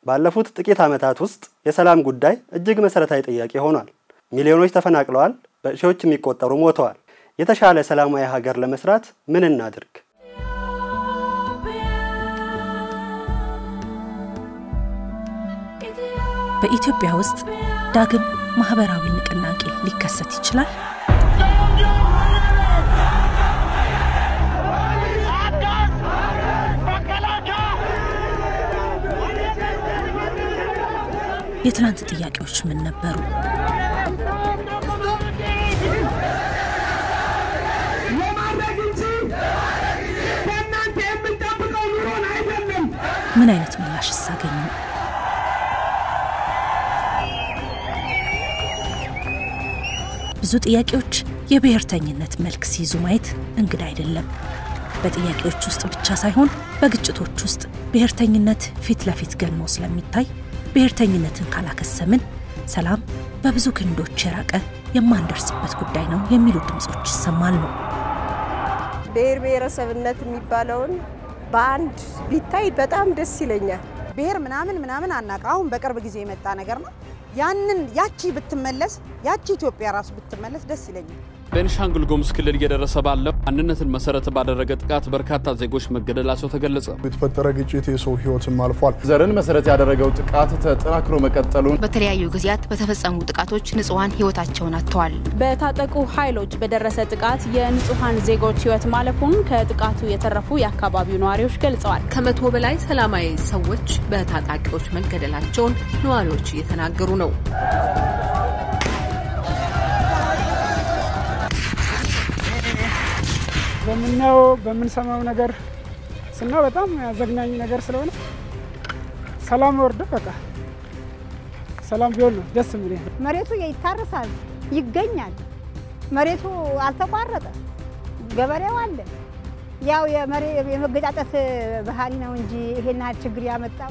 ባለፉት ጥቂት ዓመታት ውስጥ የሰላም ጉዳይ እጅግ መሰረታዊ ጥያቄ ሆኗል። ሚሊዮኖች ተፈናቅለዋል፣ በሺዎች የሚቆጠሩ ሞተዋል። የተሻለ ሰላማዊ ሀገር ለመስራት ምን እናድርግ? በኢትዮጵያ ውስጥ ዳግም ማህበራዊ ንቅናቄ ሊከሰት ይችላል? የትናንት ጥያቄዎች ምን ነበሩ? ምን አይነት ምላሽ ሳገኙ? ብዙ ጥያቄዎች የብሔርተኝነት መልክ ሲይዙ ማየት እንግዳ አይደለም። በጥያቄዎች ውስጥ ብቻ ሳይሆን በግጭቶች ውስጥ ብሔርተኝነት ፊት ለፊት ገኖ ስለሚታይ ብሔርተኝነትን ካላከሰምን ሰላም በብዙ ክንዶች የራቀ የማንደርስበት ጉዳይ ነው የሚሉ ድምጾች ይሰማሉ። ብሔር ብሔረሰብነት የሚባለውን በአንድ ቢታይ በጣም ደስ ይለኛል። ብሔር ምናምን ምናምን አናውቅ። አሁን በቅርብ ጊዜ የመጣ ነገር ነው። ያንን ያቺ ብትመለስ ያቺ ኢትዮጵያ ራሱ ብትመለስ ደስ ይለኛል። ቤንሻንጉል ጉሙዝ ክልል እየደረሰ ባለው ማንነትን መሰረት ባደረገ ጥቃት በርካታ ዜጎች መገደላቸው ተገለጸ። የተፈጠረ ግጭት የሰው ሕይወትም አልፏል። ዘርን መሰረት ያደረገው ጥቃት ተጠናክሮ መቀጠሉን በተለያዩ ጊዜያት በተፈጸሙ ጥቃቶች ንጹሐን ህይወታቸውን አጥተዋል። በታጠቁ ኃይሎች በደረሰ ጥቃት የንጹሐን ዜጎች ህይወት ማለፉን ከጥቃቱ የተረፉ የአካባቢው ነዋሪዎች ገልጸዋል። ከመቶ በላይ ሰላማዊ ሰዎች በታጣቂዎች መገደላቸውን ነዋሪዎች እየተናገሩ ነው። በምናየው በምንሰማው ነገር ስናው በጣም አዘግናኝ ነገር ስለሆነ ሰላም ወርዶ በቃ ሰላም ቢሆን ነው ደስ የሚል። መሬቱ ይታረሳል፣ ይገኛል። መሬቱ አልተቋረጠ፣ ገበሬው አለ። ያው የመገጫጨት ባህሪ ነው እንጂ ይሄን ያህል ችግር ያመጣው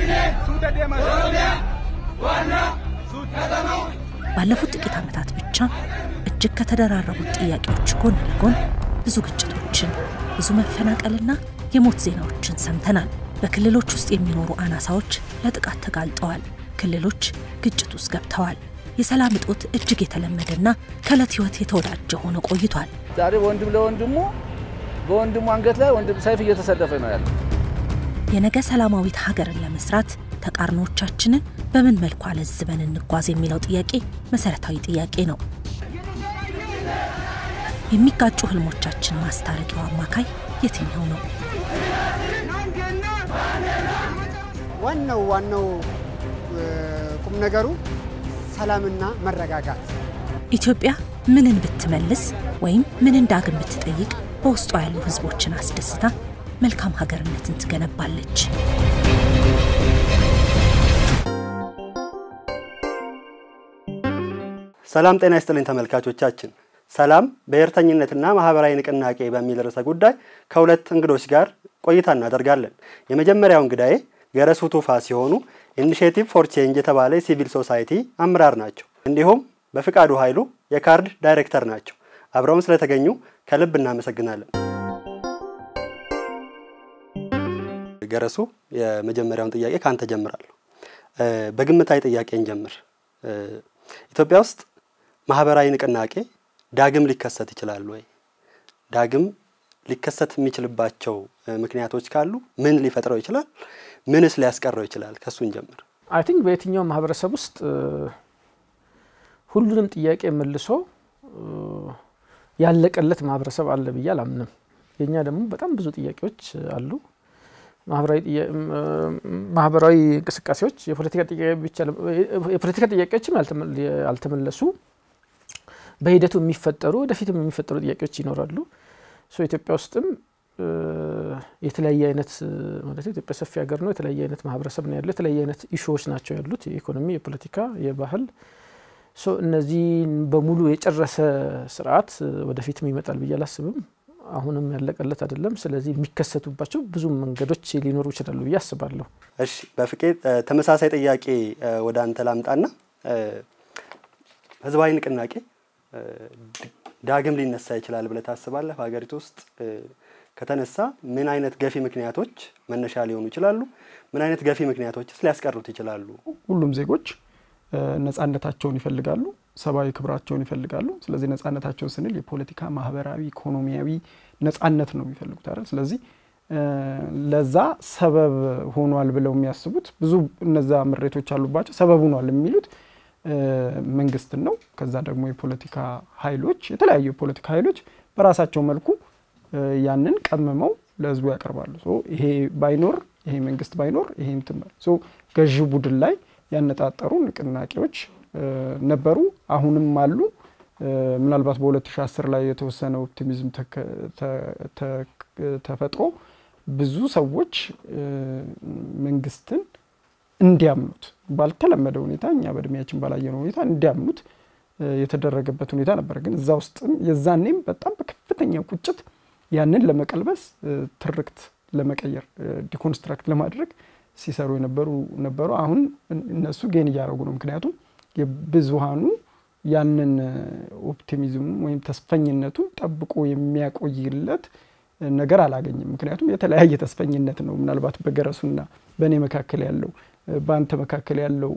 ባለፉት ጥቂት ዓመታት ብቻ እጅግ ከተደራረቡት ጥያቄዎች ጎን ለጎን ብዙ ግጭቶችን፣ ብዙ መፈናቀልና የሞት ዜናዎችን ሰምተናል። በክልሎች ውስጥ የሚኖሩ አናሳዎች ለጥቃት ተጋልጠዋል። ክልሎች ግጭት ውስጥ ገብተዋል። የሰላም እጦት እጅግ የተለመደና ከዕለት ሕይወት የተወዳጀ ሆኖ ቆይቷል። ዛሬ ወንድም ለወንድሙ በወንድሙ አንገት ላይ ወንድም ሰይፍ እየተሰለፈ ነው ያለው። የነገ ሰላማዊት ሀገርን ለመስራት ተቃርኖቻችንን በምን መልኩ አለዝበን እንጓዝ የሚለው ጥያቄ መሰረታዊ ጥያቄ ነው። የሚጋጩ ህልሞቻችን ማስታረቂያው አማካይ የትኛው ነው? ዋናው ዋናው ቁም ነገሩ ሰላምና መረጋጋት። ኢትዮጵያ ምንን ብትመልስ ወይም ምንን ዳግም ብትጠይቅ በውስጧ ያሉ ህዝቦችን አስደስታ መልካም ሀገርነትን ትገነባለች። ሰላም ጤና ይስጥልኝ ተመልካቾቻችን። ሰላም ብሔርተኝነትና ማህበራዊ ንቅናቄ በሚል ርዕሰ ጉዳይ ከሁለት እንግዶች ጋር ቆይታ እናደርጋለን። የመጀመሪያው እንግዳዬ ገረሱ ቱፋ ሲሆኑ ኢኒሽቲቭ ፎር ቼንጅ የተባለ የሲቪል ሶሳይቲ አመራር ናቸው። እንዲሁም በፍቃዱ ኃይሉ የካርድ ዳይሬክተር ናቸው። አብረውን ስለተገኙ ከልብ እናመሰግናለን። ገረሱ፣ የመጀመሪያውን ጥያቄ ካንተ ጀምራለሁ። በግምታዊ ጥያቄ እንጀምር። ኢትዮጵያ ውስጥ ማህበራዊ ንቅናቄ ዳግም ሊከሰት ይችላል ወይ? ዳግም ሊከሰት የሚችልባቸው ምክንያቶች ካሉ ምን ሊፈጥረው ይችላል? ምንስ ሊያስቀረው ይችላል? ከሱን ጀምር። አይ ቲንክ በየትኛው ማህበረሰብ ውስጥ ሁሉንም ጥያቄ መልሶ ያለቀለት ማህበረሰብ አለ ብዬ አላምንም። የእኛ ደግሞ በጣም ብዙ ጥያቄዎች አሉ። ማህበራዊ እንቅስቃሴዎች የፖለቲካ ጥያቄዎችም ያልተመለሱ በሂደቱ የሚፈጠሩ ወደፊትም የሚፈጠሩ ጥያቄዎች ይኖራሉ። ኢትዮጵያ ውስጥም የተለያየ አይነት ማለት ኢትዮጵያ ሰፊ ሀገር ነው። የተለያየ አይነት ማህበረሰብ ነው ያለው። የተለያየ አይነት ኢሹዎች ናቸው ያሉት፣ የኢኮኖሚ፣ የፖለቲካ፣ የባህል። እነዚህን በሙሉ የጨረሰ ስርዓት ወደፊትም ይመጣል ብዬ አላስብም። አሁንም ያለቀለት አይደለም። ስለዚህ የሚከሰቱባቸው ብዙ መንገዶች ሊኖሩ ይችላሉ ብዬ አስባለሁ። እሺ፣ በፍቄ ተመሳሳይ ጥያቄ ወደ አንተ ላምጣና ህዝባዊ ንቅናቄ ዳግም ሊነሳ ይችላል ብለህ ታስባለህ? በሀገሪቱ ውስጥ ከተነሳ ምን አይነት ገፊ ምክንያቶች መነሻ ሊሆኑ ይችላሉ? ምን አይነት ገፊ ምክንያቶችስ ሊያስቀሩት ይችላሉ? ሁሉም ዜጎች ነጻነታቸውን ይፈልጋሉ፣ ሰብአዊ ክብራቸውን ይፈልጋሉ። ስለዚህ ነጻነታቸውን ስንል የፖለቲካ፣ ማህበራዊ፣ ኢኮኖሚያዊ ነጻነት ነው የሚፈልጉት አይደል? ስለዚህ ለዛ ሰበብ ሆኗል ብለው የሚያስቡት ብዙ እነዛ ምሬቶች አሉባቸው። ሰበብ ሆኗል የሚሉት መንግስትን ነው። ከዛ ደግሞ የፖለቲካ ኃይሎች የተለያዩ የፖለቲካ ኃይሎች በራሳቸው መልኩ ያንን ቀምመው ለህዝቡ ያቀርባሉ። ይሄ ባይኖር ይሄ መንግስት ባይኖር ይሄ እንትን ገዢ ቡድን ላይ ያነጣጠሩ ንቅናቄዎች ነበሩ፣ አሁንም አሉ። ምናልባት በ2010 ላይ የተወሰነ ኦፕቲሚዝም ተፈጥሮ ብዙ ሰዎች መንግስትን እንዲያምኑት ባልተለመደ ሁኔታ እኛ በእድሜያችን ባላየነው ሁኔታ እንዲያምኑት የተደረገበት ሁኔታ ነበር። ግን እዛ ውስጥም የዛኔም በጣም በከፍተኛ ቁጭት ያንን ለመቀልበስ ትርክት ለመቀየር ዲኮንስትራክት ለማድረግ ሲሰሩ የነበሩ ነበሩ። አሁን እነሱ ጌን እያደረጉ ነው። ምክንያቱም የብዙሃኑ ያንን ኦፕቲሚዝሙ ወይም ተስፈኝነቱን ጠብቆ የሚያቆይለት ነገር አላገኝም። ምክንያቱም የተለያየ ተስፈኝነት ነው። ምናልባት በገረሱና በእኔ መካከል ያለው በአንተ መካከል ያለው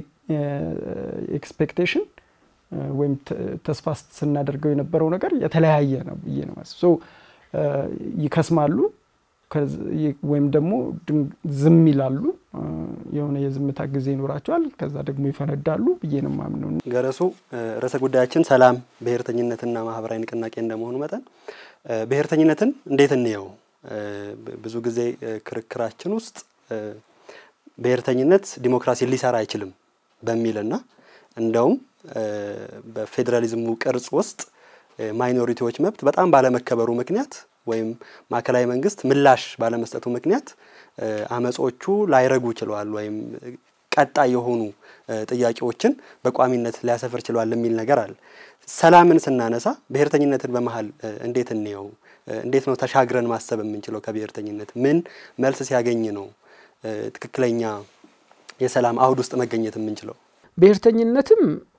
ኤክስፔክቴሽን ወይም ተስፋ ስናደርገው የነበረው ነገር የተለያየ ነው ብዬ ነው ማስብ። ይከስማሉ ወይም ደግሞ ዝም ይላሉ። የሆነ የዝምታ ጊዜ ይኖራቸዋል። ከዛ ደግሞ ይፈነዳሉ ብዬ ነው የማምነው። ገረሱ፣ ርዕሰ ጉዳያችን ሰላም፣ ብሔርተኝነትና ማህበራዊ ንቅናቄ እንደመሆኑ መጠን ብሔርተኝነትን እንዴት እንየው? ብዙ ጊዜ ክርክራችን ውስጥ ብሔርተኝነት ዲሞክራሲን ሊሰራ አይችልም በሚልና እንደውም በፌዴራሊዝሙ ቅርጽ ውስጥ ማይኖሪቲዎች መብት በጣም ባለመከበሩ ምክንያት ወይም ማዕከላዊ መንግስት ምላሽ ባለመስጠቱ ምክንያት አመጾቹ ላይረጉ ችለዋል ወይም ቀጣይ የሆኑ ጥያቄዎችን በቋሚነት ሊያሰፍር ችሏል የሚል ነገር አለ። ሰላምን ስናነሳ ብሔርተኝነትን በመሀል እንዴት እንየው? እንዴት ነው ተሻግረን ማሰብ የምንችለው? ከብሔርተኝነት ምን መልስ ሲያገኝ ነው ትክክለኛ የሰላም አውድ ውስጥ መገኘት የምንችለው? ብሔርተኝነትም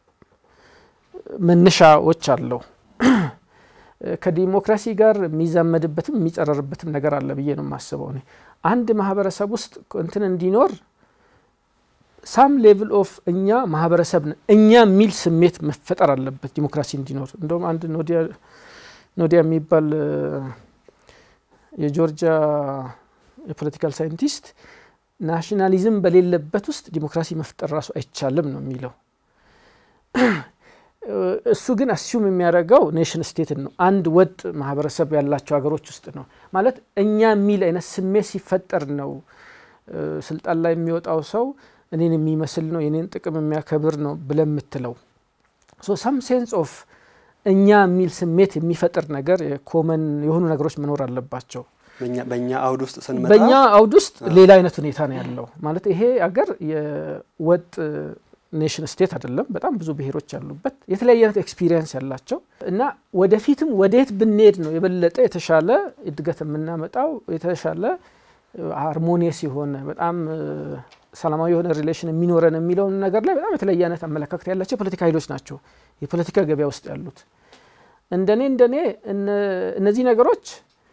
መነሻዎች አለው። ከዲሞክራሲ ጋር የሚዛመድበትም የሚጸረርበትም ነገር አለ ብዬ ነው የማስበው። እኔ አንድ ማህበረሰብ ውስጥ እንትን እንዲኖር ሳም ሌቭል ኦፍ እኛ ማህበረሰብ ነን እኛ የሚል ስሜት መፈጠር አለበት ዲሞክራሲ እንዲኖር። እንደውም አንድ ኖዲያ የሚባል የጆርጂያ የፖለቲካል ሳይንቲስት ናሽናሊዝም በሌለበት ውስጥ ዲሞክራሲ መፍጠር ራሱ አይቻልም ነው የሚለው። እሱ ግን አስዩም የሚያደርገው ኔሽን ስቴትን ነው። አንድ ወጥ ማህበረሰብ ያላቸው ሀገሮች ውስጥ ነው ማለት እኛ የሚል አይነት ስሜት ሲፈጠር ነው ስልጣን ላይ የሚወጣው ሰው እኔን የሚመስል ነው የኔን ጥቅም የሚያከብር ነው ብለን የምትለው ሰም ሴንስ ኦፍ እኛ የሚል ስሜት የሚፈጥር ነገር ኮመን የሆኑ ነገሮች መኖር አለባቸው። በእኛ አውድ ውስጥ ስንመጣ በእኛ አውድ ውስጥ ሌላ አይነት ሁኔታ ነው ያለው። ማለት ይሄ አገር የወጥ ኔሽን ስቴት አይደለም። በጣም ብዙ ብሔሮች ያሉበት የተለያየ አይነት ኤክስፒሪየንስ ያላቸው እና ወደፊትም ወደየት ብንሄድ ነው የበለጠ የተሻለ እድገት የምናመጣው የተሻለ ሃርሞኒየስ የሆነ በጣም ሰላማዊ የሆነ ሪሌሽን የሚኖረን የሚለውን ነገር ላይ በጣም የተለያየ አይነት አመለካከት ያላቸው የፖለቲካ ኃይሎች ናቸው የፖለቲካ ገበያ ውስጥ ያሉት። እንደኔ እንደኔ እነዚህ ነገሮች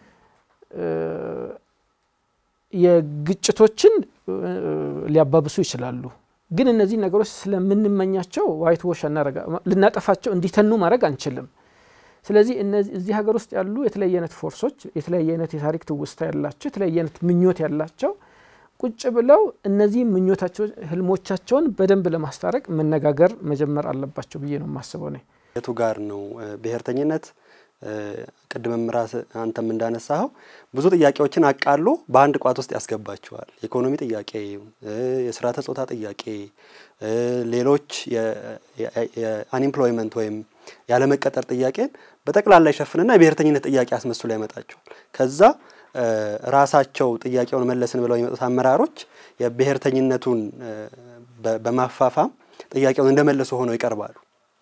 የግጭቶችን ሊያባብሱ ይችላሉ። ግን እነዚህ ነገሮች ስለምንመኛቸው ዋይት ዎሽ ልናጠፋቸው እንዲተኑ ማድረግ አንችልም። ስለዚህ እዚህ ሀገር ውስጥ ያሉ የተለያየ አይነት ፎርሶች የተለያየ አይነት የታሪክ ትውስታ ያላቸው የተለያየ አይነት ምኞት ያላቸው ቁጭ ብለው እነዚህ ምኞታቸው ህልሞቻቸውን በደንብ ለማስታረቅ መነጋገር መጀመር አለባቸው ብዬ ነው የማስበው። ነ የቱ ጋር ነው ብሔርተኝነት ቅድምም ራስ አንተም እንዳነሳኸው ብዙ ጥያቄዎችን አቃሎ በአንድ ቋት ውስጥ ያስገባቸዋል። የኢኮኖሚ ጥያቄ፣ የስርዓተ ጾታ ጥያቄ፣ ሌሎች የአንኤምፕሎይመንት ወይም ያለመቀጠር ጥያቄን በጠቅላላ ይሸፍንና የብሔርተኝነት ጥያቄ አስመስሎ ያመጣቸዋል። ከዛ ራሳቸው ጥያቄውን መለስን ብለው የሚመጡት አመራሮች የብሔርተኝነቱን በማፋፋም ጥያቄውን እንደመለሱ ሆነው ይቀርባሉ።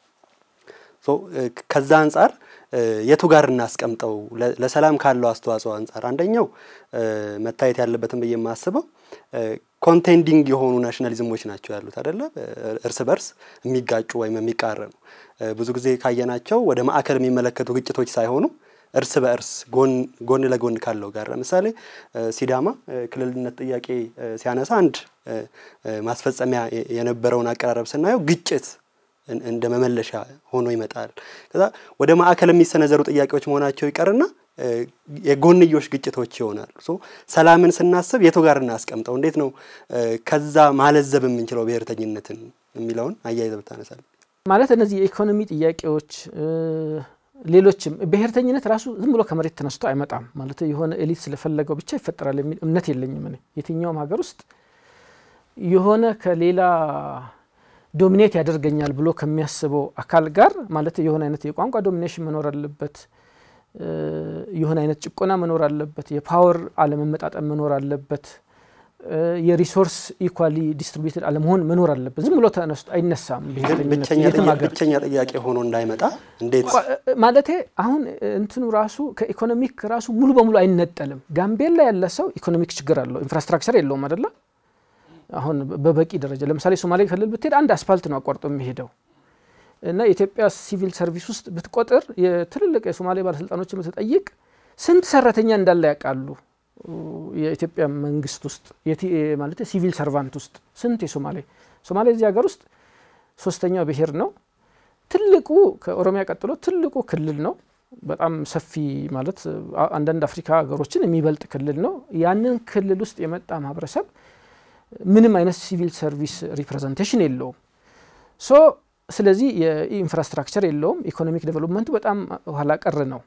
ከዛ አንጻር የቱ ጋር እናስቀምጠው? ለሰላም ካለው አስተዋጽኦ አንጻር አንደኛው መታየት ያለበትን ብዬ የማስበው ኮንቴንዲንግ የሆኑ ናሽናሊዝሞች ናቸው ያሉት አይደለ? እርስ በርስ የሚጋጩ ወይም የሚቃረኑ ብዙ ጊዜ ካየናቸው ወደ ማዕከል የሚመለከቱ ግጭቶች ሳይሆኑ እርስ በእርስ ጎን ለጎን ካለው ጋር ለምሳሌ ሲዳማ ክልልነት ጥያቄ ሲያነሳ አንድ ማስፈጸሚያ የነበረውን አቀራረብ ስናየው ግጭት እንደ መመለሻ ሆኖ ይመጣል። ከዛ ወደ ማዕከል የሚሰነዘሩ ጥያቄዎች መሆናቸው ይቀርና የጎንዮሽ ግጭቶች ይሆናሉ። ሶ ሰላምን ስናስብ የቱ ጋር እናስቀምጠው? እንዴት ነው ከዛ ማለዘብ የምንችለው ብሔርተኝነትን የሚለውን አያይዘህ ብታነሳል። ማለት እነዚህ የኢኮኖሚ ጥያቄዎች ሌሎችም ብሔርተኝነት ራሱ ዝም ብሎ ከመሬት ተነስቶ አይመጣም። ማለት የሆነ ኤሊት ስለፈለገው ብቻ ይፈጠራል የሚል እምነት የለኝም። እኔ የትኛውም ሀገር ውስጥ የሆነ ከሌላ ዶሚኔት ያደርገኛል ብሎ ከሚያስበው አካል ጋር ማለት የሆነ አይነት የቋንቋ ዶሚኔሽን መኖር አለበት። የሆነ አይነት ጭቆና መኖር አለበት። የፓወር አለመመጣጠን መኖር አለበት። የሪሶርስ ኢኳሊ ዲስትሪቢዩትድ አለመሆን መኖር አለበት። ዝም ብሎ ተነስቶ አይነሳም። ብቸኛ ጥያቄ ሆኖ እንዳይመጣ እንዴት ማለቴ አሁን እንትኑ ራሱ ከኢኮኖሚክ ራሱ ሙሉ በሙሉ አይነጠልም። ጋምቤላ ያለ ሰው ኢኮኖሚክ ችግር አለው፣ ኢንፍራስትራክቸር የለውም አይደለ? አሁን በበቂ ደረጃ ለምሳሌ ሶማሌ ክልል ብትሄድ አንድ አስፋልት ነው አቋርጦ የሚሄደው እና የኢትዮጵያ ሲቪል ሰርቪስ ውስጥ ብትቆጥር የትልልቅ የሶማሌ ባለስልጣኖችን ብትጠይቅ ስንት ሰራተኛ እንዳለ ያውቃሉ። የኢትዮጵያ መንግስት ውስጥ ማለት ሲቪል ሰርቫንት ውስጥ ስንት የሶማሌ ሶማሌ እዚህ ሀገር ውስጥ ሶስተኛው ብሔር ነው። ትልቁ ከኦሮሚያ ቀጥሎ ትልቁ ክልል ነው። በጣም ሰፊ ማለት አንዳንድ አፍሪካ ሀገሮችን የሚበልጥ ክልል ነው። ያንን ክልል ውስጥ የመጣ ማህበረሰብ ምንም አይነት ሲቪል ሰርቪስ ሪፕሬዘንቴሽን የለውም። ሶ ስለዚህ የኢንፍራስትራክቸር የለውም። ኢኮኖሚክ ዴቨሎፕመንቱ በጣም ኋላ ቀር ነው።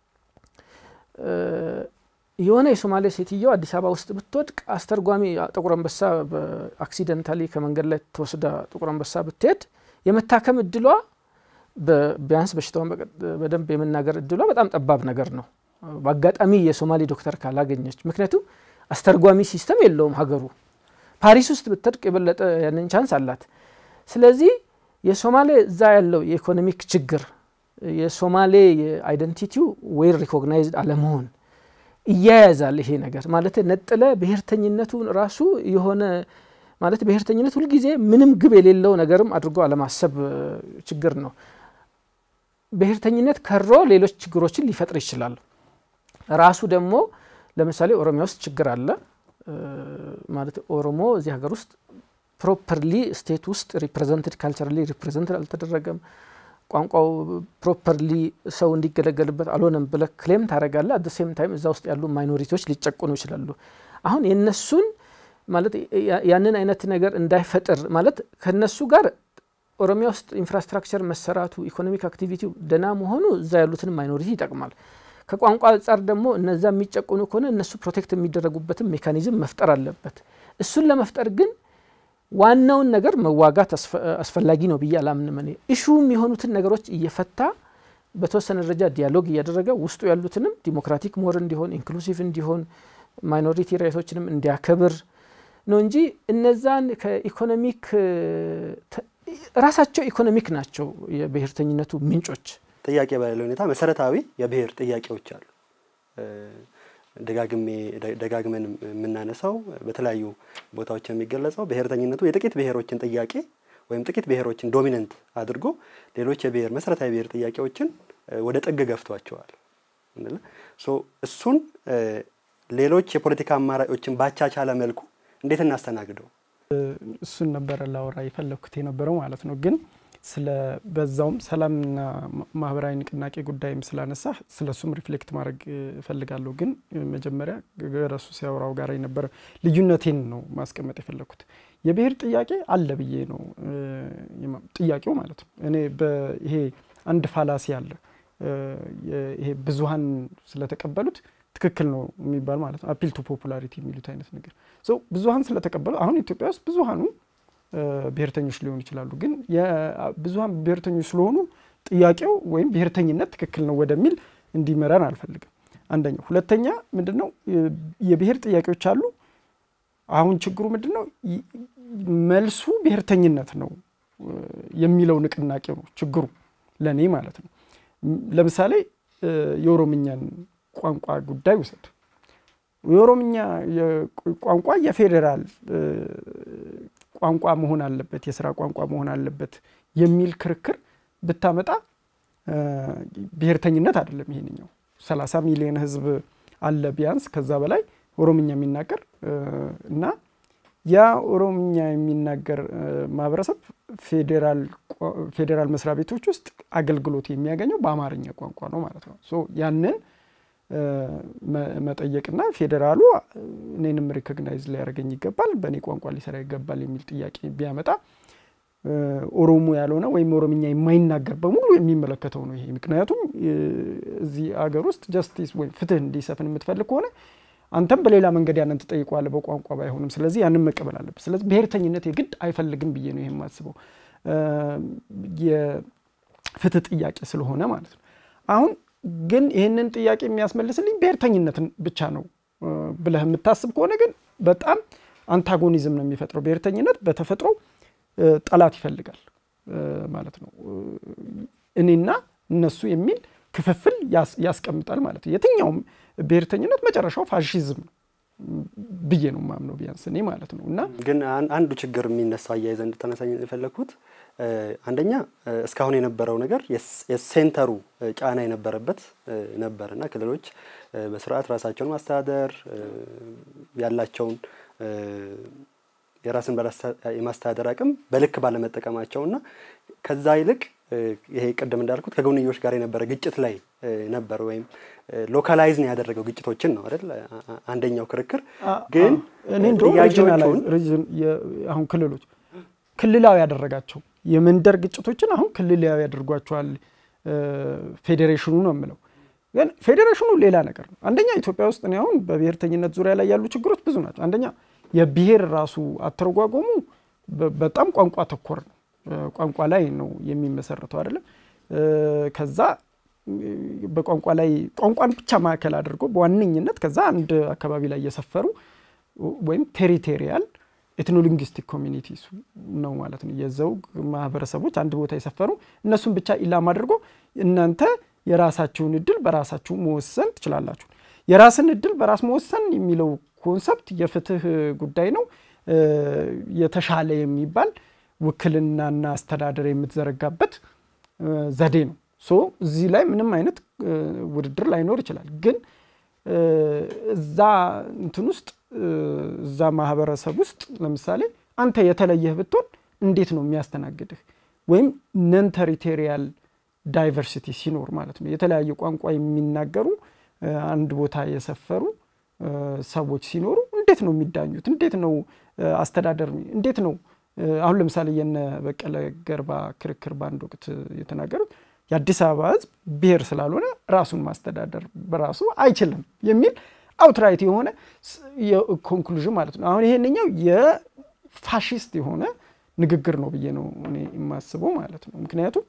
የሆነ የሶማሌ ሴትየው አዲስ አበባ ውስጥ ብትወድቅ አስተርጓሚ ጥቁር አንበሳ በአክሲደንታሊ ከመንገድ ላይ ተወስዳ ጥቁር አንበሳ ብትሄድ የመታከም እድሏ ቢያንስ በሽታውን በደንብ የመናገር እድሏ በጣም ጠባብ ነገር ነው። በአጋጣሚ የሶማሌ ዶክተር ካላገኘች። ምክንያቱም አስተርጓሚ ሲስተም የለውም ሀገሩ። ፓሪስ ውስጥ ብትወድቅ የበለጠ ያንን ቻንስ አላት። ስለዚህ የሶማሌ እዛ ያለው የኢኮኖሚክ ችግር የሶማሌ የአይደንቲቲው ዌል ሪኮግናይዝድ አለመሆን እያያዛል። ይሄ ነገር ማለት ነጥለ ብሔርተኝነቱን ራሱ የሆነ ማለት ብሔርተኝነት ሁልጊዜ ምንም ግብ የሌለው ነገርም አድርጎ አለማሰብ ችግር ነው። ብሔርተኝነት ከሮ ሌሎች ችግሮችን ሊፈጥር ይችላል። ራሱ ደግሞ ለምሳሌ ኦሮሚያ ውስጥ ችግር አለ ማለት ኦሮሞ እዚህ ሀገር ውስጥ ፕሮፐርሊ ስቴት ውስጥ ሪፕሬዘንትድ ካልቸራሊ ሪፕሬዘንትድ አልተደረገም። ቋንቋው ፕሮፐርሊ ሰው እንዲገለገልበት አልሆነም ብለ ክሌም ታደረጋለ። አት ሴም ታይም እዛ ውስጥ ያሉ ማይኖሪቲዎች ሊጨቁኑ ይችላሉ። አሁን የነሱን ማለት ያንን አይነት ነገር እንዳይፈጥር ማለት ከነሱ ጋር ኦሮሚያ ውስጥ ኢንፍራስትራክቸር መሰራቱ ኢኮኖሚክ አክቲቪቲው ደና መሆኑ እዛ ያሉትን ማይኖሪቲ ይጠቅማል። ከቋንቋ አንጻር ደግሞ እነዛ የሚጨቁኑ ከሆነ እነሱ ፕሮቴክት የሚደረጉበትን ሜካኒዝም መፍጠር አለበት። እሱን ለመፍጠር ግን ዋናውን ነገር መዋጋት አስፈላጊ ነው ብዬ አላምንም። እኔ እሹም የሆኑትን ነገሮች እየፈታ በተወሰነ ደረጃ ዲያሎግ እያደረገ ውስጡ ያሉትንም ዲሞክራቲክ ሞር እንዲሆን ኢንክሉሲቭ እንዲሆን ማይኖሪቲ ራይቶችንም እንዲያከብር ነው እንጂ እነዛን ከኢኮኖሚክ ራሳቸው ኢኮኖሚክ ናቸው የብሔርተኝነቱ ምንጮች። ጥያቄ በሌለ ሁኔታ መሰረታዊ የብሔር ጥያቄዎች አሉ። ደጋግሜ ደጋግመን የምናነሳው በተለያዩ ቦታዎች የሚገለጸው ብሔርተኝነቱ የጥቂት ብሔሮችን ጥያቄ ወይም ጥቂት ብሔሮችን ዶሚነንት አድርጎ ሌሎች የብሔር መሰረታዊ ብሔር ጥያቄዎችን ወደ ጥግ ገፍቷቸዋል። እሱን ሌሎች የፖለቲካ አማራጮችን ባቻቻለ መልኩ እንዴት እናስተናግደው? እሱን ነበረ ላወራ የፈለግኩት የነበረው ማለት ነው ግን ስለ በዛውም ሰላምና ማህበራዊ ንቅናቄ ጉዳይም ስላነሳ ስለ እሱም ሪፍሌክት ማድረግ እፈልጋለሁ። ግን መጀመሪያ ገረሱ ሲያወራው ጋር የነበረ ልዩነቴን ነው ማስቀመጥ የፈለግኩት። የብሔር ጥያቄ አለ ብዬ ነው ጥያቄው ማለት ነው። እኔ ይሄ አንድ ፋላሲ አለ ይሄ ብዙሀን ስለተቀበሉት ትክክል ነው የሚባል ማለት ነው። አፒል ቱ ፖፑላሪቲ የሚሉት አይነት ነገር ብዙሀን ስለተቀበሉ አሁን ኢትዮጵያ ውስጥ ብዙሀኑ ብሔርተኞች ሊሆኑ ይችላሉ። ግን ብዙሀን ብሔርተኞች ስለሆኑ ጥያቄው ወይም ብሔርተኝነት ትክክል ነው ወደሚል እንዲመራን አልፈልግም። አንደኛው። ሁለተኛ ምንድን ነው የብሔር ጥያቄዎች አሉ። አሁን ችግሩ ምንድን ነው? መልሱ ብሔርተኝነት ነው የሚለው ንቅናቄ ነው ችግሩ ለእኔ ማለት ነው። ለምሳሌ የኦሮምኛን ቋንቋ ጉዳይ ውሰድ። የኦሮምኛ ቋንቋ የፌዴራል ቋንቋ መሆን አለበት፣ የስራ ቋንቋ መሆን አለበት የሚል ክርክር ብታመጣ ብሔርተኝነት አይደለም ይሄንኛው። 30 ሚሊዮን ህዝብ አለ ቢያንስ ከዛ በላይ ኦሮምኛ የሚናገር እና ያ ኦሮምኛ የሚናገር ማህበረሰብ ፌዴራል መስሪያ ቤቶች ውስጥ አገልግሎት የሚያገኘው በአማርኛ ቋንቋ ነው ማለት ነው። ሶ ያንን መጠየቅና ፌዴራሉ እኔንም ሪኮግናይዝ ሊያደርገኝ ይገባል፣ በእኔ ቋንቋ ሊሰራ ይገባል የሚል ጥያቄ ቢያመጣ ኦሮሞ ያልሆነ ወይም ኦሮምኛ የማይናገር በሙሉ የሚመለከተው ነው ይሄ። ምክንያቱም እዚህ አገር ውስጥ ጀስቲስ ወይም ፍትህ እንዲሰፍን የምትፈልግ ከሆነ አንተም በሌላ መንገድ ያንን ትጠይቀዋለህ፣ በቋንቋ ባይሆንም። ስለዚህ ያንን መቀበል አለብህ። ስለዚህ ብሔርተኝነት የግድ አይፈልግም ብዬ ነው ይሄ የማስበው የፍትህ ጥያቄ ስለሆነ ማለት ነው። አሁን ግን ይህንን ጥያቄ የሚያስመልስልኝ ብሔርተኝነትን ብቻ ነው ብለህ የምታስብ ከሆነ ግን በጣም አንታጎኒዝም ነው የሚፈጥረው። ብሔርተኝነት በተፈጥሮ ጠላት ይፈልጋል ማለት ነው። እኔና እነሱ የሚል ክፍፍል ያስቀምጣል ማለት ነው። የትኛውም ብሔርተኝነት መጨረሻው ፋሽዝም ነው ብዬ ነው ማምነው ቢያንስ እኔ ማለት ነው። እና ግን አንዱ ችግር የሚነሳ አያይዘ እንድታነሳኝ የፈለግኩት አንደኛ እስካሁን የነበረው ነገር የሴንተሩ ጫና የነበረበት ነበር እና ክልሎች በስርዓት ራሳቸውን ማስተዳደር ያላቸውን የራስን በራስ የማስተዳደር አቅም በልክ ባለመጠቀማቸው እና ከዛ ይልቅ ይሄ ቅድም እንዳልኩት ከጎንዮሽ ጋር የነበረ ግጭት ላይ ነበር ወይም ሎካላይዝ ነው ያደረገው ግጭቶችን ነው አይደል? አንደኛው ክርክር ግን እኔ እንደውም አሁን ክልሎች ክልላዊ ያደረጋቸው የመንደር ግጭቶችን አሁን ክልላዊ ያደርጓቸዋል ፌዴሬሽኑ ነው የምለው። ግን ፌዴሬሽኑ ሌላ ነገር ነው። አንደኛ ኢትዮጵያ ውስጥ እኔ አሁን በብሔርተኝነት ዙሪያ ላይ ያሉ ችግሮች ብዙ ናቸው። አንደኛ የብሔር ራሱ አተረጓጎሙ በጣም ቋንቋ ተኮር ነው። ቋንቋ ላይ ነው የሚመሰረተው አይደለም። ከዛ በቋንቋ ላይ ቋንቋን ብቻ ማዕከል አድርጎ በዋነኝነት ከዛ አንድ አካባቢ ላይ የሰፈሩ ወይም ቴሪቴሪያል ኤትኖሊንግስቲክ ኮሚኒቲስ ነው ማለት ነው። የዘውግ ማህበረሰቦች አንድ ቦታ የሰፈሩ እነሱን ብቻ ኢላማ አድርጎ እናንተ የራሳችሁን እድል በራሳችሁ መወሰን ትችላላችሁ። የራስን እድል በራስ መወሰን የሚለው ኮንሰፕት የፍትህ ጉዳይ ነው። የተሻለ የሚባል ውክልናና አስተዳደር የምትዘረጋበት ዘዴ ነው። ሶ እዚህ ላይ ምንም አይነት ውድድር ላይኖር ይችላል። ግን እዛ እንትን ውስጥ እዛ ማህበረሰብ ውስጥ ለምሳሌ አንተ የተለየህ ብትሆን እንዴት ነው የሚያስተናግድህ? ወይም ነን ተሪቴሪያል ዳይቨርሲቲ ሲኖር ማለት ነው የተለያየ ቋንቋ የሚናገሩ አንድ ቦታ የሰፈሩ ሰዎች ሲኖሩ እንዴት ነው የሚዳኙት? እንዴት ነው አስተዳደር እንዴት ነው አሁን ለምሳሌ የነ በቀለ ገርባ ክርክር በአንድ ወቅት የተናገሩት የአዲስ አበባ ሕዝብ ብሔር ስላልሆነ ራሱን ማስተዳደር በራሱ አይችልም የሚል አውትራይት የሆነ ኮንክሉዥን ማለት ነው። አሁን ይሄንኛው የፋሽስት የሆነ ንግግር ነው ብዬ ነው እኔ የማስበው ማለት ነው። ምክንያቱም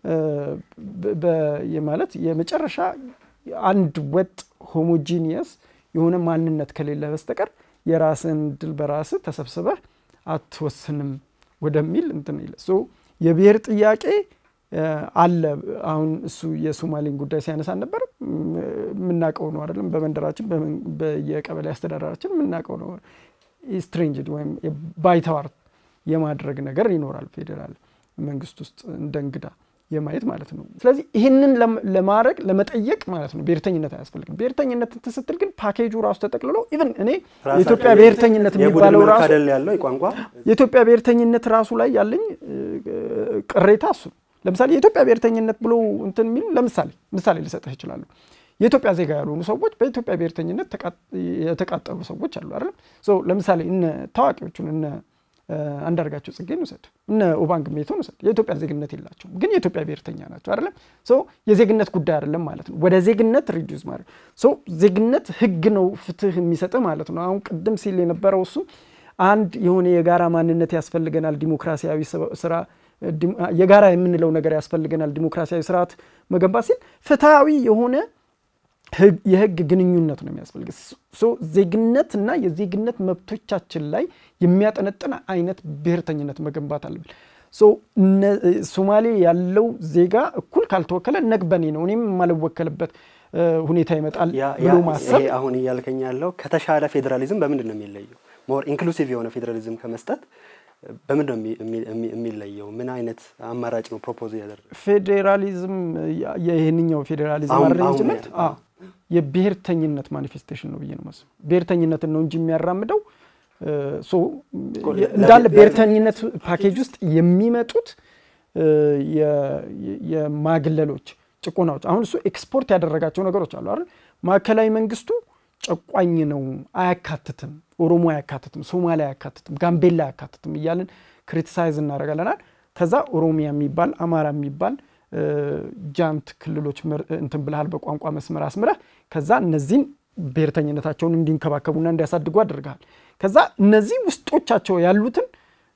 ማለት የመጨረሻ አንድ ወጥ ሆሞጂኒየስ የሆነ ማንነት ከሌለ በስተቀር የራስን ድል በራስህ ተሰብስበህ አትወስንም ወደሚል እንትን ይለ የብሔር ጥያቄ አለ። አሁን እሱ የሶማሌን ጉዳይ ሲያነሳ ነበር። የምናውቀው ነው አይደለም? በመንደራችን በየቀበሌ አስተዳደራችን የምናውቀው ነው። ስትሬንጅ ወይም ባይተዋር የማድረግ ነገር ይኖራል ፌዴራል መንግስት ውስጥ እንደ እንግዳ የማየት ማለት ነው። ስለዚህ ይህንን ለማድረግ ለመጠየቅ ማለት ነው ብሔርተኝነት አያስፈልግም። ብሔርተኝነት ስትል ግን ፓኬጁ ራሱ ተጠቅልሎ ኢቨን እኔ የኢትዮጵያ ብሔርተኝነት የሚባለው ራሱ ያለው ቋንቋ የኢትዮጵያ ብሔርተኝነት ራሱ ላይ ያለኝ ቅሬታ እሱ ለምሳሌ የኢትዮጵያ ብሔርተኝነት ብሎ እንትን የሚሉ ለምሳሌ ምሳሌ ልሰጥህ ይችላሉ። የኢትዮጵያ ዜጋ ያልሆኑ ሰዎች በኢትዮጵያ ብሔርተኝነት የተቃጠሉ ሰዎች አሉ አይደለም። ለምሳሌ እነ ታዋቂዎቹን እነ አንዳርጋቸው ጽጌን ውሰድ፣ እነ ኦባንግ ሜቶን ውሰድ። የኢትዮጵያ ዜግነት የላቸውም፣ ግን የኢትዮጵያ ብሔርተኛ ናቸው አይደለም። የዜግነት ጉዳይ አይደለም ማለት ነው። ወደ ዜግነት ሪዲዩስ ማድረግ ዜግነት ህግ ነው ፍትህ የሚሰጥህ ማለት ነው። አሁን ቅድም ሲል የነበረው እሱ አንድ የሆነ የጋራ ማንነት ያስፈልገናል፣ ዲሞክራሲያዊ ስራ የጋራ የምንለው ነገር ያስፈልገናል፣ ዲሞክራሲያዊ ስርዓት መገንባት ሲል ፍትሐዊ የሆነ የህግ ግንኙነት ነው የሚያስፈልግ። ዜግነት እና የዜግነት መብቶቻችን ላይ የሚያጠነጥን አይነት ብሔርተኝነት መገንባት አለብን። ሶማሌ ያለው ዜጋ እኩል ካልተወከለ ነግበኔ ነው እኔም የማልወከልበት ሁኔታ ይመጣል ብሎ ማሰብ አሁን እያልከኝ ያለው ከተሻለ ፌዴራሊዝም በምንድን ነው የሚለየው? ሞር ኢንክሉሲቭ የሆነ ፌዴራሊዝም ከመስጠት በምንድን ነው የሚለየው? ምን አይነት አማራጭ ነው ፕሮፖዝ ያደረገ? ፌዴራሊዝም ይህንኛው ፌዴራሊዝም አሬንጅመንት የብሔርተኝነት ማኒፌስቴሽን ነው ብዬ ነው ማስበው። ብሔርተኝነትን ነው እንጂ የሚያራምደው እንዳለ ብሔርተኝነት ፓኬጅ ውስጥ የሚመጡት የማግለሎች ጭቆናዎች፣ አሁን እሱ ኤክስፖርት ያደረጋቸው ነገሮች አሉ አይደል? ማዕከላዊ መንግስቱ ጨቋኝ ነው፣ አያካትትም፣ ኦሮሞ አያካትትም፣ ሶማሌ አያካትትም፣ ጋምቤላ አያካትትም እያልን ክሪቲሳይዝ እናደርጋለናል። ከዛ ኦሮሚያ የሚባል አማራ የሚባል ጃንት ክልሎች እንትን ብልሃል በቋንቋ መስመር አስምረህ ከዛ እነዚህን ብሔርተኝነታቸውን እንዲንከባከቡና እንዲያሳድጉ አድርገሃል። ከዛ እነዚህ ውስጦቻቸው ያሉትን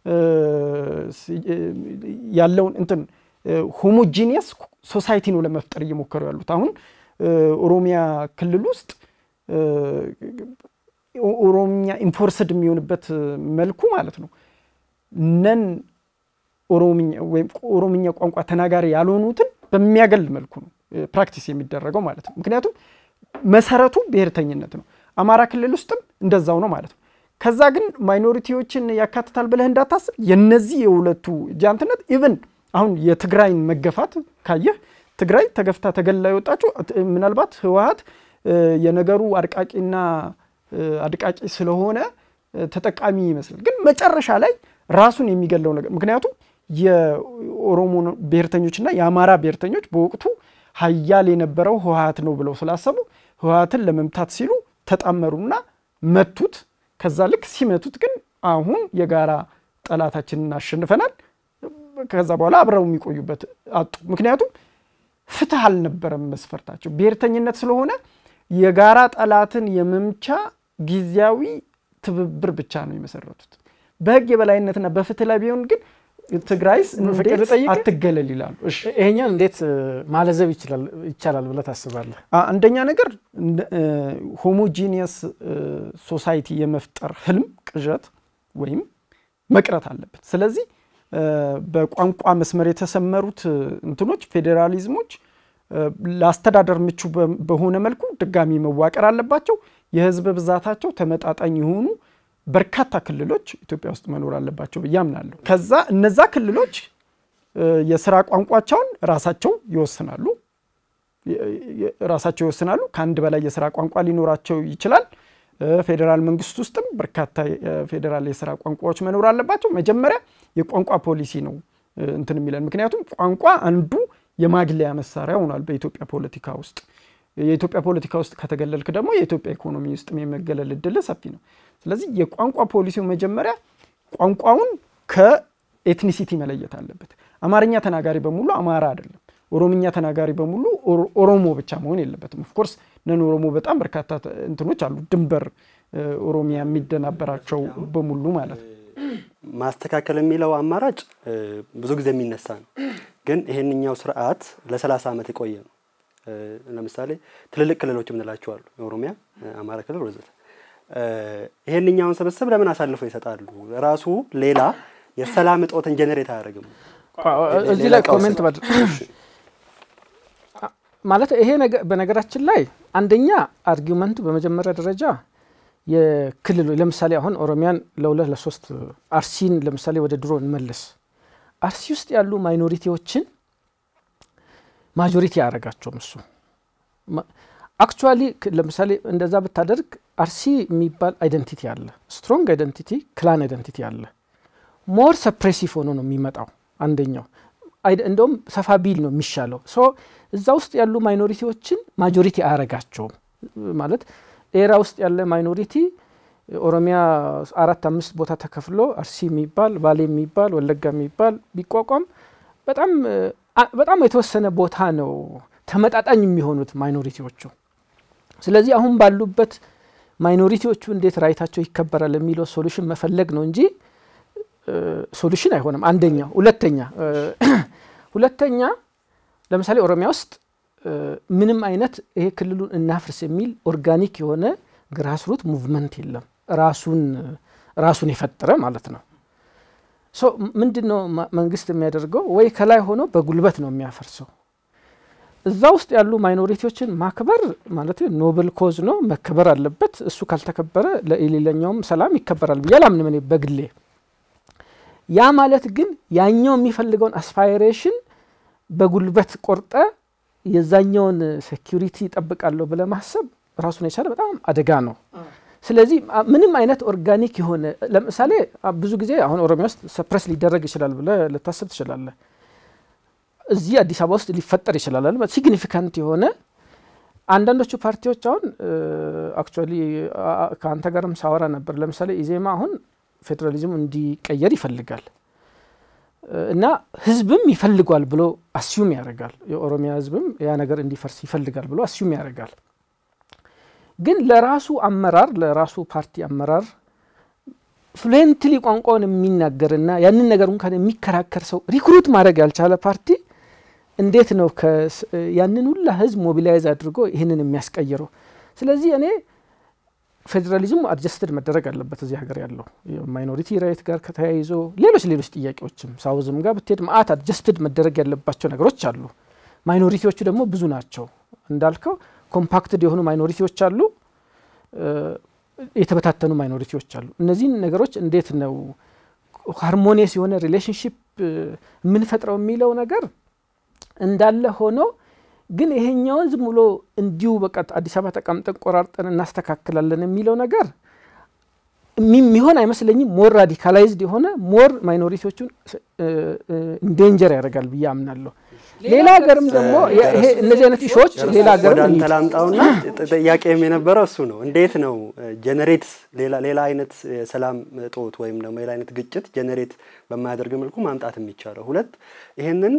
ያለውን እንትን ሆሞጂኒየስ ሶሳይቲ ነው ለመፍጠር እየሞከሩ ያሉት። አሁን ኦሮሚያ ክልል ውስጥ ኦሮምኛ ኢንፎርስድ የሚሆንበት መልኩ ማለት ነው ነን ኦሮምኛ ወይም ኦሮምኛ ቋንቋ ተናጋሪ ያልሆኑትን በሚያገል መልኩ ነው ፕራክቲስ የሚደረገው ማለት ነው። ምክንያቱም መሰረቱ ብሔርተኝነት ነው። አማራ ክልል ውስጥም እንደዛው ነው ማለት ነው። ከዛ ግን ማይኖሪቲዎችን ያካትታል ብለህ እንዳታስብ የነዚህ የሁለቱ ጃንትነት ኢቭን አሁን የትግራይን መገፋት ካየህ ትግራይ ተገፍታ ተገላ የወጣችው ምናልባት ህወሀት የነገሩ አድቃቂና አድቃቂ ስለሆነ ተጠቃሚ ይመስላል። ግን መጨረሻ ላይ ራሱን የሚገለው ነገር ምክንያቱም የኦሮሞ ብሔርተኞችና የአማራ ብሔርተኞች በወቅቱ ሀያል የነበረው ህወሀት ነው ብለው ስላሰቡ ህወሀትን ለመምታት ሲሉ ተጣመሩና መቱት። ከዛ ልክ ሲመቱት ግን አሁን የጋራ ጠላታችንን አሸንፈናል። ከዛ በኋላ አብረው የሚቆዩበት አጡ። ምክንያቱም ፍትህ አልነበረም መስፈርታቸው። ብሔርተኝነት ስለሆነ የጋራ ጠላትን የመምቻ ጊዜያዊ ትብብር ብቻ ነው የመሰረቱት። በህግ የበላይነትና በፍትህ ላይ ቢሆን ግን ትግራይስ እንዴት አትገለል ይላሉ። ይሄኛን እንዴት ማለዘብ ይቻላል ብለህ ታስባለህ? አንደኛ ነገር ሆሞጂኒየስ ሶሳይቲ የመፍጠር ህልም ቅዠት ወይም መቅረት አለበት። ስለዚህ በቋንቋ መስመር የተሰመሩት እንትኖች ፌዴራሊዝሞች ለአስተዳደር ምቹ በሆነ መልኩ ድጋሚ መዋቀር አለባቸው። የህዝብ ብዛታቸው ተመጣጣኝ የሆኑ በርካታ ክልሎች ኢትዮጵያ ውስጥ መኖር አለባቸው ብዬ አምናለሁ። ከዛ እነዛ ክልሎች የስራ ቋንቋቸውን ራሳቸው ይወስናሉ ራሳቸው ይወስናሉ። ከአንድ በላይ የስራ ቋንቋ ሊኖራቸው ይችላል። ፌዴራል መንግስት ውስጥም በርካታ ፌዴራል የስራ ቋንቋዎች መኖር አለባቸው። መጀመሪያ የቋንቋ ፖሊሲ ነው እንትን የሚለን ምክንያቱም ቋንቋ አንዱ የማግለያ መሳሪያ ሆኗል በኢትዮጵያ ፖለቲካ ውስጥ። የኢትዮጵያ ፖለቲካ ውስጥ ከተገለልክ ደግሞ የኢትዮጵያ ኢኮኖሚ ውስጥ የመገለል እድል ሰፊ ነው። ስለዚህ የቋንቋ ፖሊሲው መጀመሪያ ቋንቋውን ከኤትኒሲቲ መለየት አለበት። አማርኛ ተናጋሪ በሙሉ አማራ አይደለም። ኦሮምኛ ተናጋሪ በሙሉ ኦሮሞ ብቻ መሆን የለበትም። ኦፍኮርስ ነን ኦሮሞ በጣም በርካታ እንትኖች አሉ፣ ድንበር ኦሮሚያ የሚደናበራቸው በሙሉ ማለት ነው። ማስተካከል የሚለው አማራጭ ብዙ ጊዜ የሚነሳ ነው። ግን ይሄንኛው ስርዓት ለሰላሳ ዓመት የቆየ ነው። ለምሳሌ ትልልቅ ክልሎች የምንላቸው አሉ፣ የኦሮሚያ፣ አማራ ክልል ወዘተ። ይሄንኛውን ስብስብ ለምን አሳልፈው ይሰጣሉ? ራሱ ሌላ የሰላም እጦትን ጀኔሬት አያደርግም? እዚህ ላይ ኮሜንት ማለት ይሄ በነገራችን ላይ አንደኛ አርጊመንቱ በመጀመሪያ ደረጃ የክልሉ ለምሳሌ አሁን ኦሮሚያን ለሁለት ለሶስት አርሲን ለምሳሌ ወደ ድሮ እንመለስ። አርሲ ውስጥ ያሉ ማይኖሪቲዎችን ማጆሪቲ አያደርጋቸውም እሱ አክቹዋሊ ለምሳሌ እንደዛ ብታደርግ አርሲ የሚባል አይደንቲቲ አለ፣ ስትሮንግ አይደንቲቲ፣ ክላን አይደንቲቲ አለ። ሞር ሰፕሬሲቭ ሆኖ ነው የሚመጣው። አንደኛው እንደውም ሰፋ ቢል ነው የሚሻለው። ሶ እዛ ውስጥ ያሉ ማይኖሪቲዎችን ማጆሪቲ አያረጋቸውም ማለት ኤራ ውስጥ ያለ ማይኖሪቲ ኦሮሚያ አራት አምስት ቦታ ተከፍሎ አርሲ የሚባል ባሌ የሚባል ወለጋ የሚባል ቢቋቋም በጣም በጣም የተወሰነ ቦታ ነው ተመጣጣኝ የሚሆኑት ማይኖሪቲዎቹ። ስለዚህ አሁን ባሉበት ማይኖሪቲዎቹ እንዴት ራይታቸው ይከበራል የሚለው ሶሉሽን መፈለግ ነው እንጂ ሶሉሽን አይሆንም። አንደኛ። ሁለተኛ ሁለተኛ ለምሳሌ ኦሮሚያ ውስጥ ምንም አይነት ይሄ ክልሉን እናፍርስ የሚል ኦርጋኒክ የሆነ ግራስሩት ሙቭመንት የለም። ራሱን ራሱን የፈጠረ ማለት ነው። ሶ ምንድን ነው መንግስት የሚያደርገው? ወይ ከላይ ሆኖ በጉልበት ነው የሚያፈርሰው። እዛ ውስጥ ያሉ ማይኖሪቲዎችን ማክበር ማለት ኖብል ኮዝ ነው፣ መከበር አለበት። እሱ ካልተከበረ ለሌላኛውም ሰላም ይከበራል ብዬ አላምንም እኔ በግሌ። ያ ማለት ግን ያኛው የሚፈልገውን አስፓይሬሽን በጉልበት ቆርጠ የዛኛውን ሴኪሪቲ ይጠብቃለሁ ብለ ማሰብ ራሱን የቻለ በጣም አደጋ ነው። ስለዚህ ምንም አይነት ኦርጋኒክ የሆነ ለምሳሌ ብዙ ጊዜ አሁን ኦሮሚያ ውስጥ ሰፕረስ ሊደረግ ይችላል ብለ ልታስብ ትችላለህ። እዚህ አዲስ አበባ ውስጥ ሊፈጠር ይችላል። ሲግኒፊካንት የሆነ አንዳንዶቹ ፓርቲዎች አሁን አክቹዋሊ ከአንተ ጋርም ሳወራ ነበር። ለምሳሌ ኢዜማ አሁን ፌዴራሊዝሙ እንዲቀየር ይፈልጋል እና ህዝብም ይፈልጓል ብሎ አስዩም ያደርጋል። የኦሮሚያ ህዝብም ያ ነገር እንዲፈርስ ይፈልጋል ብሎ አስዩም ያደርጋል። ግን ለራሱ አመራር ለራሱ ፓርቲ አመራር ፍሉዌንትሊ ቋንቋውን የሚናገርና ያንን ነገር እንኳን የሚከራከር ሰው ሪክሩት ማድረግ ያልቻለ ፓርቲ እንዴት ነው ያንን ሁላ ህዝብ ሞቢላይዝ አድርጎ ይህንን የሚያስቀይረው? ስለዚህ እኔ ፌዴራሊዝሙ አድጀስትድ መደረግ አለበት እዚህ ሀገር ያለው ማይኖሪቲ ራይት ጋር ከተያይዞ ሌሎች ሌሎች ጥያቄዎችም ሳውዝም ጋር ብትሄድ ማአት አድጀስትድ መደረግ ያለባቸው ነገሮች አሉ። ማይኖሪቲዎቹ ደግሞ ብዙ ናቸው እንዳልከው ኮምፓክትድ የሆኑ ማይኖሪቲዎች አሉ፣ የተበታተኑ ማይኖሪቲዎች አሉ። እነዚህን ነገሮች እንዴት ነው ሃርሞኒየስ የሆነ ሪሌሽንሽፕ የምንፈጥረው የሚለው ነገር እንዳለ ሆኖ ግን ይሄኛውን ዝም ብሎ እንዲሁ በቃ አዲስ አበባ ተቀምጠን ቆራርጠን እናስተካክላለን የሚለው ነገር የሚሆን አይመስለኝም። ሞር ራዲካላይዝድ የሆነ ሞር ማይኖሪቲዎቹን ኢንዴንጀር ያደርጋል ብዬ አምናለሁ። ሌላ ሀገርም ደግሞ እነዚህ አይነት ኢሾዎች ሌላ ሀገር አንተ ላምጣውና ጥያቄም የነበረው እሱ ነው። እንዴት ነው ጀነሬት ሌላ አይነት የሰላም እጦት ወይም ደግሞ ሌላ አይነት ግጭት ጀነሬት በማያደርግ መልኩ ማምጣት የሚቻለው? ሁለት ይህንን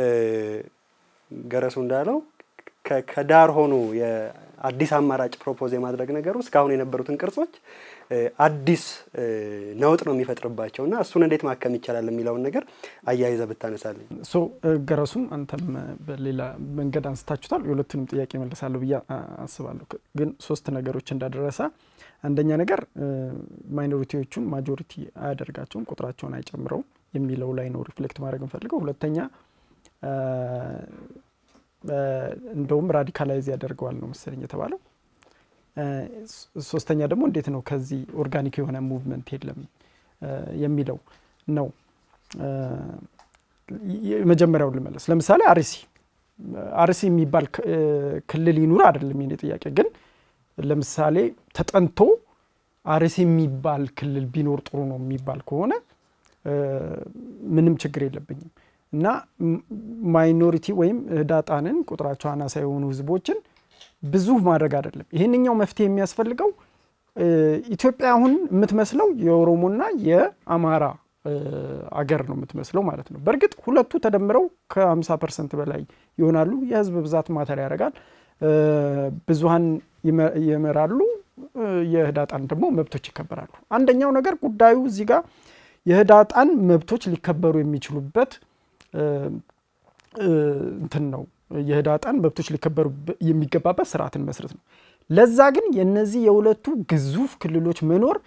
ገረሱ እንዳለው ከዳር ሆኖ የአዲስ አማራጭ ፕሮፖዝ የማድረግ ነገሩ እስካሁን የነበሩትን ቅርጾች አዲስ ነውጥ ነው የሚፈጥርባቸው እና እሱን እንዴት ማከም ይቻላል የሚለውን ነገር አያይዘ ብታነሳልኝ። ሶ ገረሱም አንተም በሌላ መንገድ አንስታችሁታል። የሁለቱንም ጥያቄ መልሳለሁ ብዬ አስባለሁ። ግን ሶስት ነገሮች እንዳደረሰ አንደኛ ነገር ማይኖሪቲዎቹን ማጆሪቲ አያደርጋቸውም፣ ቁጥራቸውን አይጨምረውም የሚለው ላይ ነው ሪፍሌክት ማድረግ እንፈልገው። ሁለተኛ እንደውም ራዲካላይዝ ያደርገዋል ነው መሰለኝ የተባለው። ሶስተኛ ደግሞ እንዴት ነው ከዚህ ኦርጋኒክ የሆነ ሙቭመንት የለም የሚለው ነው። የመጀመሪያውን ልመለስ። ለምሳሌ አርሲ አርሲ የሚባል ክልል ይኑር አይደለም የኔ ጥያቄ። ግን ለምሳሌ ተጠንቶ አርሲ የሚባል ክልል ቢኖር ጥሩ ነው የሚባል ከሆነ ምንም ችግር የለብኝም እና ማይኖሪቲ ወይም ህዳጣንን ቁጥራቸው አናሳ የሆኑ ህዝቦችን ብዙ ማድረግ አይደለም። ይህንኛው መፍትሄ የሚያስፈልገው ኢትዮጵያ አሁን የምትመስለው የኦሮሞና የአማራ አገር ነው የምትመስለው ማለት ነው። በእርግጥ ሁለቱ ተደምረው ከ50 ፐርሰንት በላይ ይሆናሉ። የህዝብ ብዛት ማተር ያደርጋል። ብዙሀን ይመራሉ። የህዳጣን ደግሞ መብቶች ይከበራሉ። አንደኛው ነገር ጉዳዩ እዚህ ጋር የህዳጣን መብቶች ሊከበሩ የሚችሉበት እንትን ነው የህዳጣን መብቶች ሊከበሩ የሚገባበት ስርዓትን መስረት ነው። ለዛ ግን የነዚህ የሁለቱ ግዙፍ ክልሎች መኖር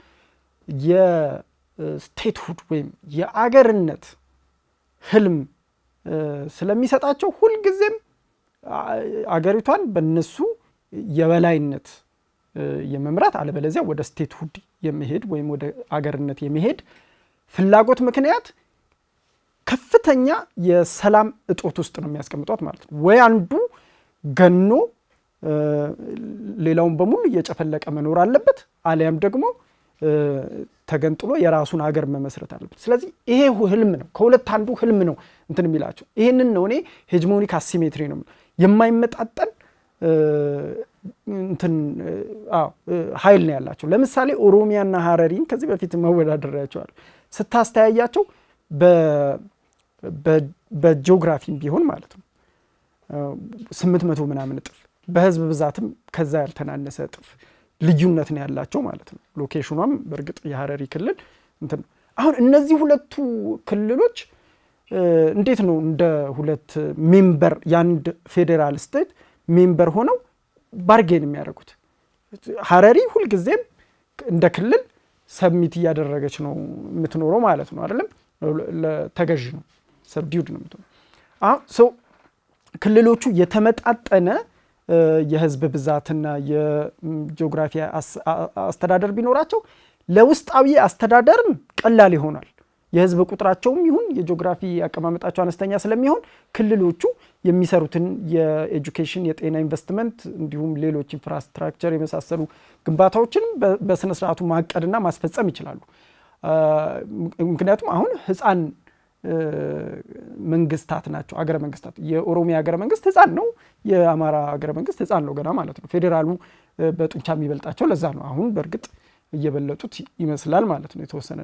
የስቴትሁድ ወይም የአገርነት ህልም ስለሚሰጣቸው ሁልጊዜም አገሪቷን በነሱ የበላይነት የመምራት አለበለዚያ ወደ ስቴትሁድ የመሄድ ወይም ወደ አገርነት የመሄድ ፍላጎት ምክንያት ከፍተኛ የሰላም እጦት ውስጥ ነው የሚያስቀምጧት ማለት ነው። ወይ አንዱ ገኖ ሌላውን በሙሉ እየጨፈለቀ መኖር አለበት፣ አሊያም ደግሞ ተገንጥሎ የራሱን ሀገር መመስረት አለበት። ስለዚህ ይሄ ህልም ነው፣ ከሁለት አንዱ ህልም ነው እንትን የሚላቸው። ይህንን ነው እኔ ሄጅሞኒክ አሲሜትሪ ነው የማይመጣጠን እንትን ኃይል ነው ያላቸው። ለምሳሌ ኦሮሚያና ሀረሪን ከዚህ በፊት መወዳደሪያቸዋል ስታስተያያቸው በጂኦግራፊም ቢሆን ማለት ነው ስምንት መቶ ምናምን እጥፍ በህዝብ ብዛትም ከዛ ያልተናነሰ እጥፍ ልዩነት ነው ያላቸው ማለት ነው። ሎኬሽኗም በእርግጥ የሀረሪ ክልል እንትን አሁን እነዚህ ሁለቱ ክልሎች እንዴት ነው እንደ ሁለት ሜምበር የአንድ ፌዴራል ስቴት ሜምበር ሆነው ባርጌን የሚያደርጉት? ሀረሪ ሁልጊዜም እንደ ክልል ሰብሚት እያደረገች ነው የምትኖረው ማለት ነው አይደለም። ተገዥ ነው ሰብዲውድ ነው የምትሆነው። አሁን ሰው ክልሎቹ የተመጣጠነ የህዝብ ብዛትና የጂኦግራፊ አስተዳደር ቢኖራቸው ለውስጣዊ አስተዳደርም ቀላል ይሆናል። የህዝብ ቁጥራቸውም ይሁን የጂኦግራፊ አቀማመጣቸው አነስተኛ ስለሚሆን ክልሎቹ የሚሰሩትን የኤጁኬሽን፣ የጤና ኢንቨስትመንት እንዲሁም ሌሎች ኢንፍራስትራክቸር የመሳሰሉ ግንባታዎችንም በስነ ስርዓቱ ማቀድና ማስፈጸም ይችላሉ። ምክንያቱም አሁን ህፃን መንግስታት ናቸው አገረ መንግስታት። የኦሮሚያ ሀገረ መንግስት ህፃን ነው። የአማራ ሀገረ መንግስት ህፃን ነው ገና ማለት ነው። ፌዴራሉ በጡንቻ የሚበልጣቸው ለዛ ነው። አሁን በእርግጥ እየበለጡት ይመስላል ማለት ነው የተወሰነ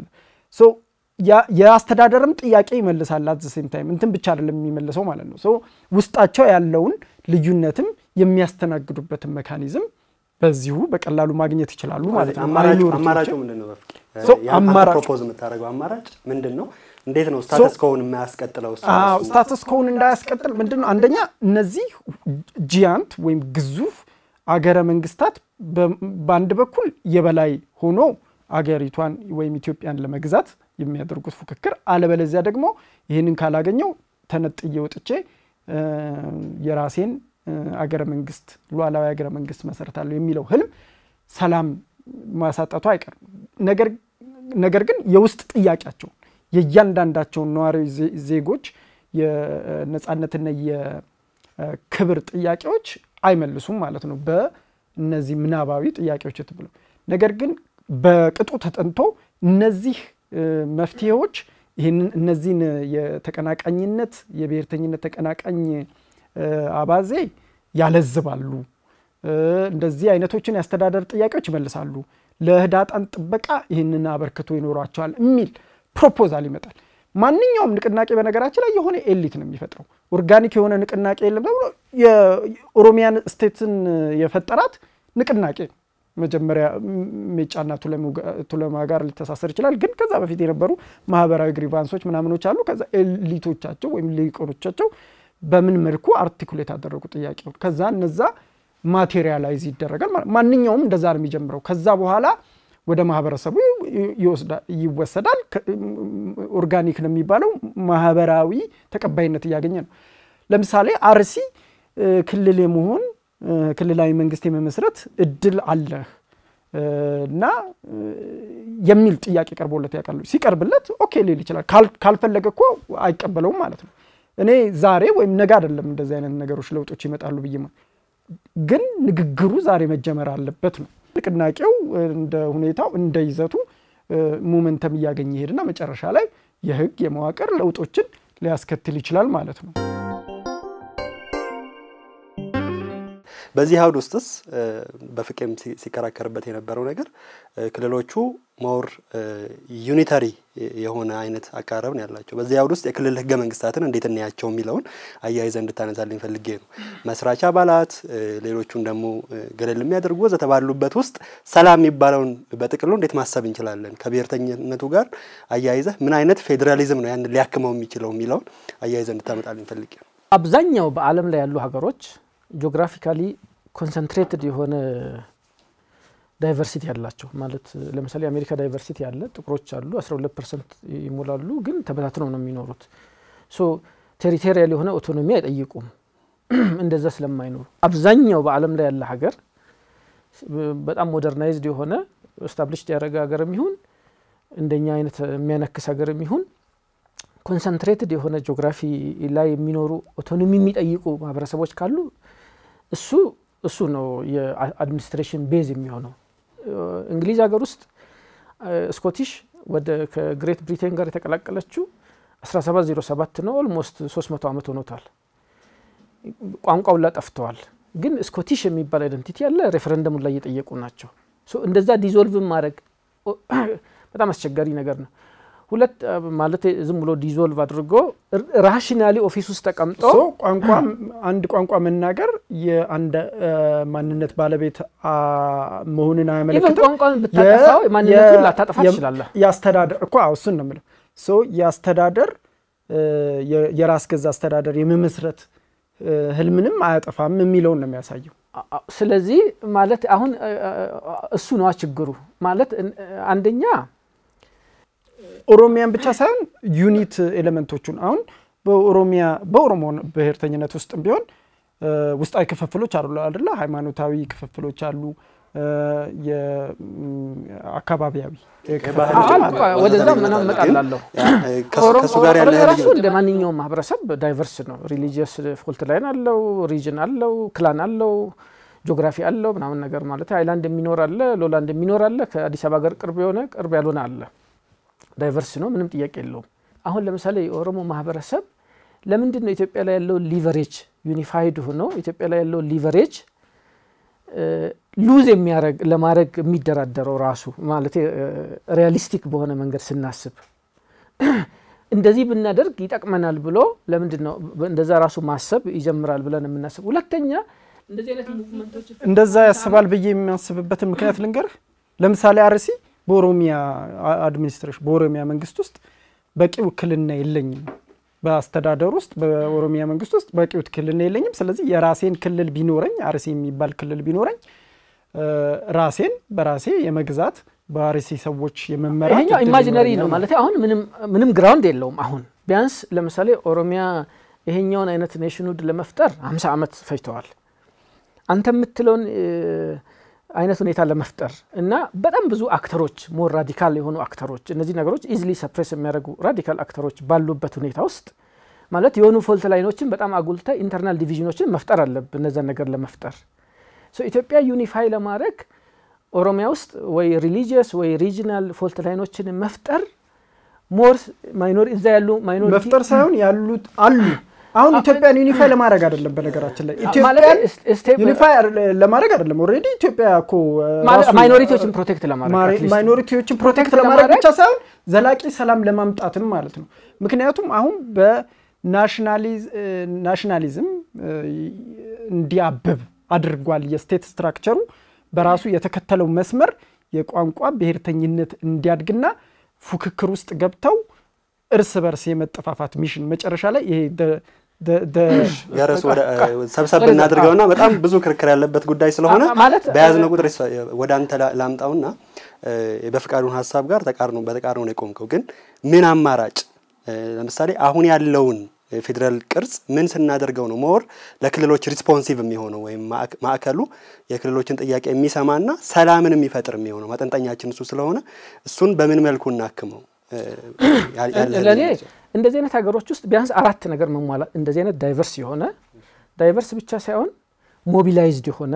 የአስተዳደርም ጥያቄ ይመልሳል። አት ሴም ታይም እንትን ብቻ አይደለም የሚመልሰው ማለት ነው። ውስጣቸው ያለውን ልዩነትም የሚያስተናግዱበትን መካኒዝም በዚሁ በቀላሉ ማግኘት ይችላሉ ማለት ነው። አማራጩ ምንድን ነው? አማራጭ ፕሮፖዝ የምታደርገው አማራጭ ምንድን ነው? እንዴት ነው ስታተስ ኮውን የማያስቀጥለው? ስታተስ ኮውን እንዳያስቀጥል ምንድን ነው? አንደኛ እነዚህ ጂያንት ወይም ግዙፍ አገረ መንግስታት በአንድ በኩል የበላይ ሆኖ አገሪቷን ወይም ኢትዮጵያን ለመግዛት የሚያደርጉት ፉክክር፣ አለበለዚያ ደግሞ ይህንን ካላገኘው ተነጥዬ ወጥቼ የራሴን አገረ መንግስት ሉዓላዊ አገረ መንግስት መሰረታለሁ የሚለው ህልም ሰላም ማሳጣቱ አይቀርም። ነገር ግን የውስጥ ጥያቄያቸውን የእያንዳንዳቸውን ነዋሪ ዜጎች የነፃነትና የክብር ጥያቄዎች አይመልሱም ማለት ነው በእነዚህ ምናባዊ ጥያቄዎች ብለው ነገር ግን በቅጡ ተጠንቶ እነዚህ መፍትሄዎች ይህንን እነዚህን የተቀናቃኝነት የብሔርተኝነት ተቀናቃኝ አባዜ ያለዝባሉ፣ እንደዚህ አይነቶችን የአስተዳደር ጥያቄዎች ይመልሳሉ፣ ለህዳጣን ጥበቃ ይህንን አበርክቶ ይኖሯቸዋል የሚል ፕሮፖዛል ይመጣል። ማንኛውም ንቅናቄ በነገራችን ላይ የሆነ ኤሊት ነው የሚፈጥረው። ኦርጋኒክ የሆነ ንቅናቄ የለም ተብሎ የኦሮሚያን ስቴትን የፈጠራት ንቅናቄ ነው። መጀመሪያ ሜጫና ቱለማ ጋር ሊተሳሰር ይችላል። ግን ከዛ በፊት የነበሩ ማህበራዊ ግሪቫንሶች ምናምኖች አሉ። ከዛ ኤሊቶቻቸው ወይም ሊቆኖቻቸው በምን መልኩ አርቲኩሌት ያደረጉ ጥያቄዎች ከዛ እነዛ ማቴሪያላይዝ ይደረጋል። ማንኛውም እንደዛ ነው የሚጀምረው። ከዛ በኋላ ወደ ማህበረሰቡ ይወሰዳል። ኦርጋኒክ ነው የሚባለው ማህበራዊ ተቀባይነት እያገኘ ነው። ለምሳሌ አርሲ ክልል የመሆን ክልላዊ መንግስት የመመስረት እድል አለህ እና የሚል ጥያቄ ቀርቦለት ያውቃሉ። ሲቀርብለት ኦኬ ሊል ይችላል። ካልፈለገ እኮ አይቀበለውም ማለት ነው። እኔ ዛሬ ወይም ነገ አይደለም እንደዚህ አይነት ነገሮች ለውጦች ይመጣሉ ብዬ ግን ንግግሩ ዛሬ መጀመር አለበት ነው። ንቅናቄው እንደ ሁኔታው እንደ ይዘቱ ሞመንተም እያገኘ ይሄድና መጨረሻ ላይ የህግ የመዋቅር ለውጦችን ሊያስከትል ይችላል ማለት ነው። በዚህ አውድ ውስጥስ በፍቄም ሲከራከርበት የነበረው ነገር ክልሎቹ ሞር ዩኒታሪ የሆነ አይነት አቀራረብ ነው ያላቸው። በዚህ አውድ ውስጥ የክልል ህገ መንግስታትን እንዴት እናያቸው የሚለውን አያይዘ እንድታነሳልኝ ፈልጌ ነው። መስራች አባላት፣ ሌሎቹን ደግሞ ገለል የሚያደርጉ ወዘተ ባሉበት ውስጥ ሰላም የሚባለውን በጥቅሉ እንዴት ማሰብ እንችላለን? ከብሔርተኝነቱ ጋር አያይዘ ምን አይነት ፌዴራሊዝም ነው ያን ሊያክመው የሚችለው የሚለውን አያይዘ እንድታመጣልኝ ፈልጌ ነው። አብዛኛው በዓለም ላይ ያሉ ሀገሮች ጂኦግራፊካሊ ኮንሰንትሬትድ የሆነ ዳይቨርሲቲ ያላቸው ማለት ለምሳሌ አሜሪካ ዳይቨርሲቲ ያለ ጥቁሮች አሉ 12 ፐርሰንት ይሞላሉ፣ ግን ተበታትነው ነው የሚኖሩት። ሶ ቴሪቶሪያል የሆነ ኦቶኖሚ አይጠይቁም እንደዛ ስለማይኖሩ። አብዛኛው በዓለም ላይ ያለ ሀገር በጣም ሞደርናይዝድ የሆነ ስታብሊሽድ ያደረገ ሀገር የሚሆን እንደኛ አይነት የሚያነክስ ሀገር የሚሆን ኮንሰንትሬትድ የሆነ ጂኦግራፊ ላይ የሚኖሩ ኦቶኖሚ የሚጠይቁ ማህበረሰቦች ካሉ እሱ እሱ ነው የአድሚኒስትሬሽን ቤዝ የሚሆነው። እንግሊዝ ሀገር ውስጥ ስኮቲሽ ወደ ከግሬት ብሪቴን ጋር የተቀላቀለችው 1707 ነው። ኦልሞስት 300 ዓመት ሆኖታል። ቋንቋው ላ ጠፍተዋል። ግን ስኮቲሽ የሚባል አይደንቲቲ ያለ ሬፈረንደሙን ላይ እየጠየቁ ናቸው። እንደዛ ዲዞልቭ ማድረግ በጣም አስቸጋሪ ነገር ነው። ሁለት ማለት ዝም ብሎ ዲዞልቭ አድርጎ ራሽናሊ ኦፊስ ውስጥ ተቀምጦ ቋንቋ አንድ ቋንቋ መናገር የአንድ ማንነት ባለቤት መሆንን አያመለክትም። ቋንቋን ብታጠፋው ማንነቱን ላታጠፋ ትችላለህ። የአስተዳደር እኮ እሱን ነው የምለው። የአስተዳደር የራስ ገዛ አስተዳደር የመመስረት ህልምንም አያጠፋም የሚለውን ነው የሚያሳየው። ስለዚህ ማለት አሁን እሱ ነዋ ችግሩ ማለት አንደኛ ኦሮሚያን ብቻ ሳይሆን ዩኒት ኤሌመንቶቹን አሁን በኦሮሚያ በኦሮሞ ብሔርተኝነት ውስጥም ቢሆን ውስጣዊ ክፍፍሎች አሉ አይደለ? ሃይማኖታዊ ክፍፍሎች አሉ፣ አካባቢያዊ ወደዛ ምናምን እመጣላለሁ። ከእሱ ጋር ያለ ራሱ እንደ ማንኛውም ማህበረሰብ ዳይቨርስ ነው። ሪሊጂየስ ፎልት ላይን አለው፣ ሪጅን አለው፣ ክላን አለው፣ ጂኦግራፊ አለው ምናምን ነገር ማለት አይላንድ የሚኖር አለ፣ ሎላንድ የሚኖር አለ፣ ከአዲስ አበባ ጋር ቅርብ የሆነ ቅርብ ያልሆነ አለ። ዳይቨርስ ነው፣ ምንም ጥያቄ የለውም። አሁን ለምሳሌ የኦሮሞ ማህበረሰብ ለምንድን ነው ኢትዮጵያ ላይ ያለው ሊቨሬጅ ዩኒፋይድ ሆኖ ኢትዮጵያ ላይ ያለው ሊቨሬጅ ሉዝ የሚያረግ ለማድረግ የሚደራደረው ራሱ ማለት ሪያሊስቲክ በሆነ መንገድ ስናስብ እንደዚህ ብናደርግ ይጠቅመናል ብሎ ለምንድን ነው እንደዛ ራሱ ማሰብ ይጀምራል ብለን የምናስብ? ሁለተኛ እንደዚህ አይነት ሙቭመንቶች እንደዛ ያስባል ብዬ የሚያስብበትን ምክንያት ልንገርህ። ለምሳሌ አርሲ በኦሮሚያ አድሚኒስትሬሽን በኦሮሚያ መንግስት ውስጥ በቂ ውክልና የለኝም በአስተዳደር ውስጥ በኦሮሚያ መንግስት ውስጥ በቂ ውክልና የለኝም። ስለዚህ የራሴን ክልል ቢኖረኝ አርሲ የሚባል ክልል ቢኖረኝ ራሴን በራሴ የመግዛት በአርሲ ሰዎች የመመራት ይሄኛው ኢማጂነሪ ነው ማለት አሁን ምንም ግራውንድ የለውም። አሁን ቢያንስ ለምሳሌ ኦሮሚያ ይሄኛውን አይነት ኔሽንሁድ ለመፍጠር ሀምሳ ዓመት ፈጅተዋል። አንተ የምትለውን አይነት ሁኔታ ለመፍጠር እና በጣም ብዙ አክተሮች ሞር ራዲካል የሆኑ አክተሮች እነዚህ ነገሮች ኢዝሊ ሰፕሬስ የሚያደርጉ ራዲካል አክተሮች ባሉበት ሁኔታ ውስጥ ማለት የሆኑ ፎልት ላይኖችን በጣም አጉልተ ኢንተርናል ዲቪዥኖችን መፍጠር አለብን እነዛን ነገር ለመፍጠር ኢትዮጵያ ዩኒፋይ ለማድረግ ኦሮሚያ ውስጥ ወይ ሪሊጂየስ ወይ ሪጂናል ፎልት ላይኖችን መፍጠር ሞር ማይኖሪ እዛ ያሉ ማይኖሪቲ መፍጠር ሳይሆን ያሉት አሉ አሁን ኢትዮጵያን ዩኒፋይ ለማድረግ አይደለም። በነገራችን ላይ ኢትዮጵያን ዩኒፋይ ለማድረግ አይደለም። ኦልሬዲ ኢትዮጵያ እኮ ማይኖሪቲዎችን ፕሮቴክት ለማድረግ ማይኖሪቲዎችን ፕሮቴክት ለማድረግ ብቻ ሳይሆን ዘላቂ ሰላም ለማምጣትም ማለት ነው። ምክንያቱም አሁን በናሽናሊዝም እንዲያብብ አድርጓል። የስቴት ስትራክቸሩ በራሱ የተከተለው መስመር የቋንቋ ብሔርተኝነት እንዲያድግና ፉክክር ውስጥ ገብተው እርስ በርስ የመጠፋፋት ሚሽን መጨረሻ ላይ ይሄ ገረሱ ሰብሰብ እናድርገውና በጣም ብዙ ክርክር ያለበት ጉዳይ ስለሆነ በያዝነው ቁጥር ወደ አንተ ላምጣውና በፍቃዱን ሀሳብ ጋር ተቃርኖ በተቃርኖ ነው የቆምከው። ግን ምን አማራጭ ለምሳሌ አሁን ያለውን የፌዴራል ቅርጽ ምን ስናደርገው ነው ሞር ለክልሎች ሪስፖንሲቭ የሚሆነው ወይም ማዕከሉ የክልሎችን ጥያቄ የሚሰማና ሰላምን የሚፈጥር የሚሆነው ማጠንጠኛችን እሱ ስለሆነ እሱን በምን መልኩ እናክመው? ለእኔ እንደዚህ አይነት ሀገሮች ውስጥ ቢያንስ አራት ነገር መሟላት እንደዚህ አይነት ዳይቨርስ የሆነ ዳይቨርስ ብቻ ሳይሆን ሞቢላይዝድ የሆነ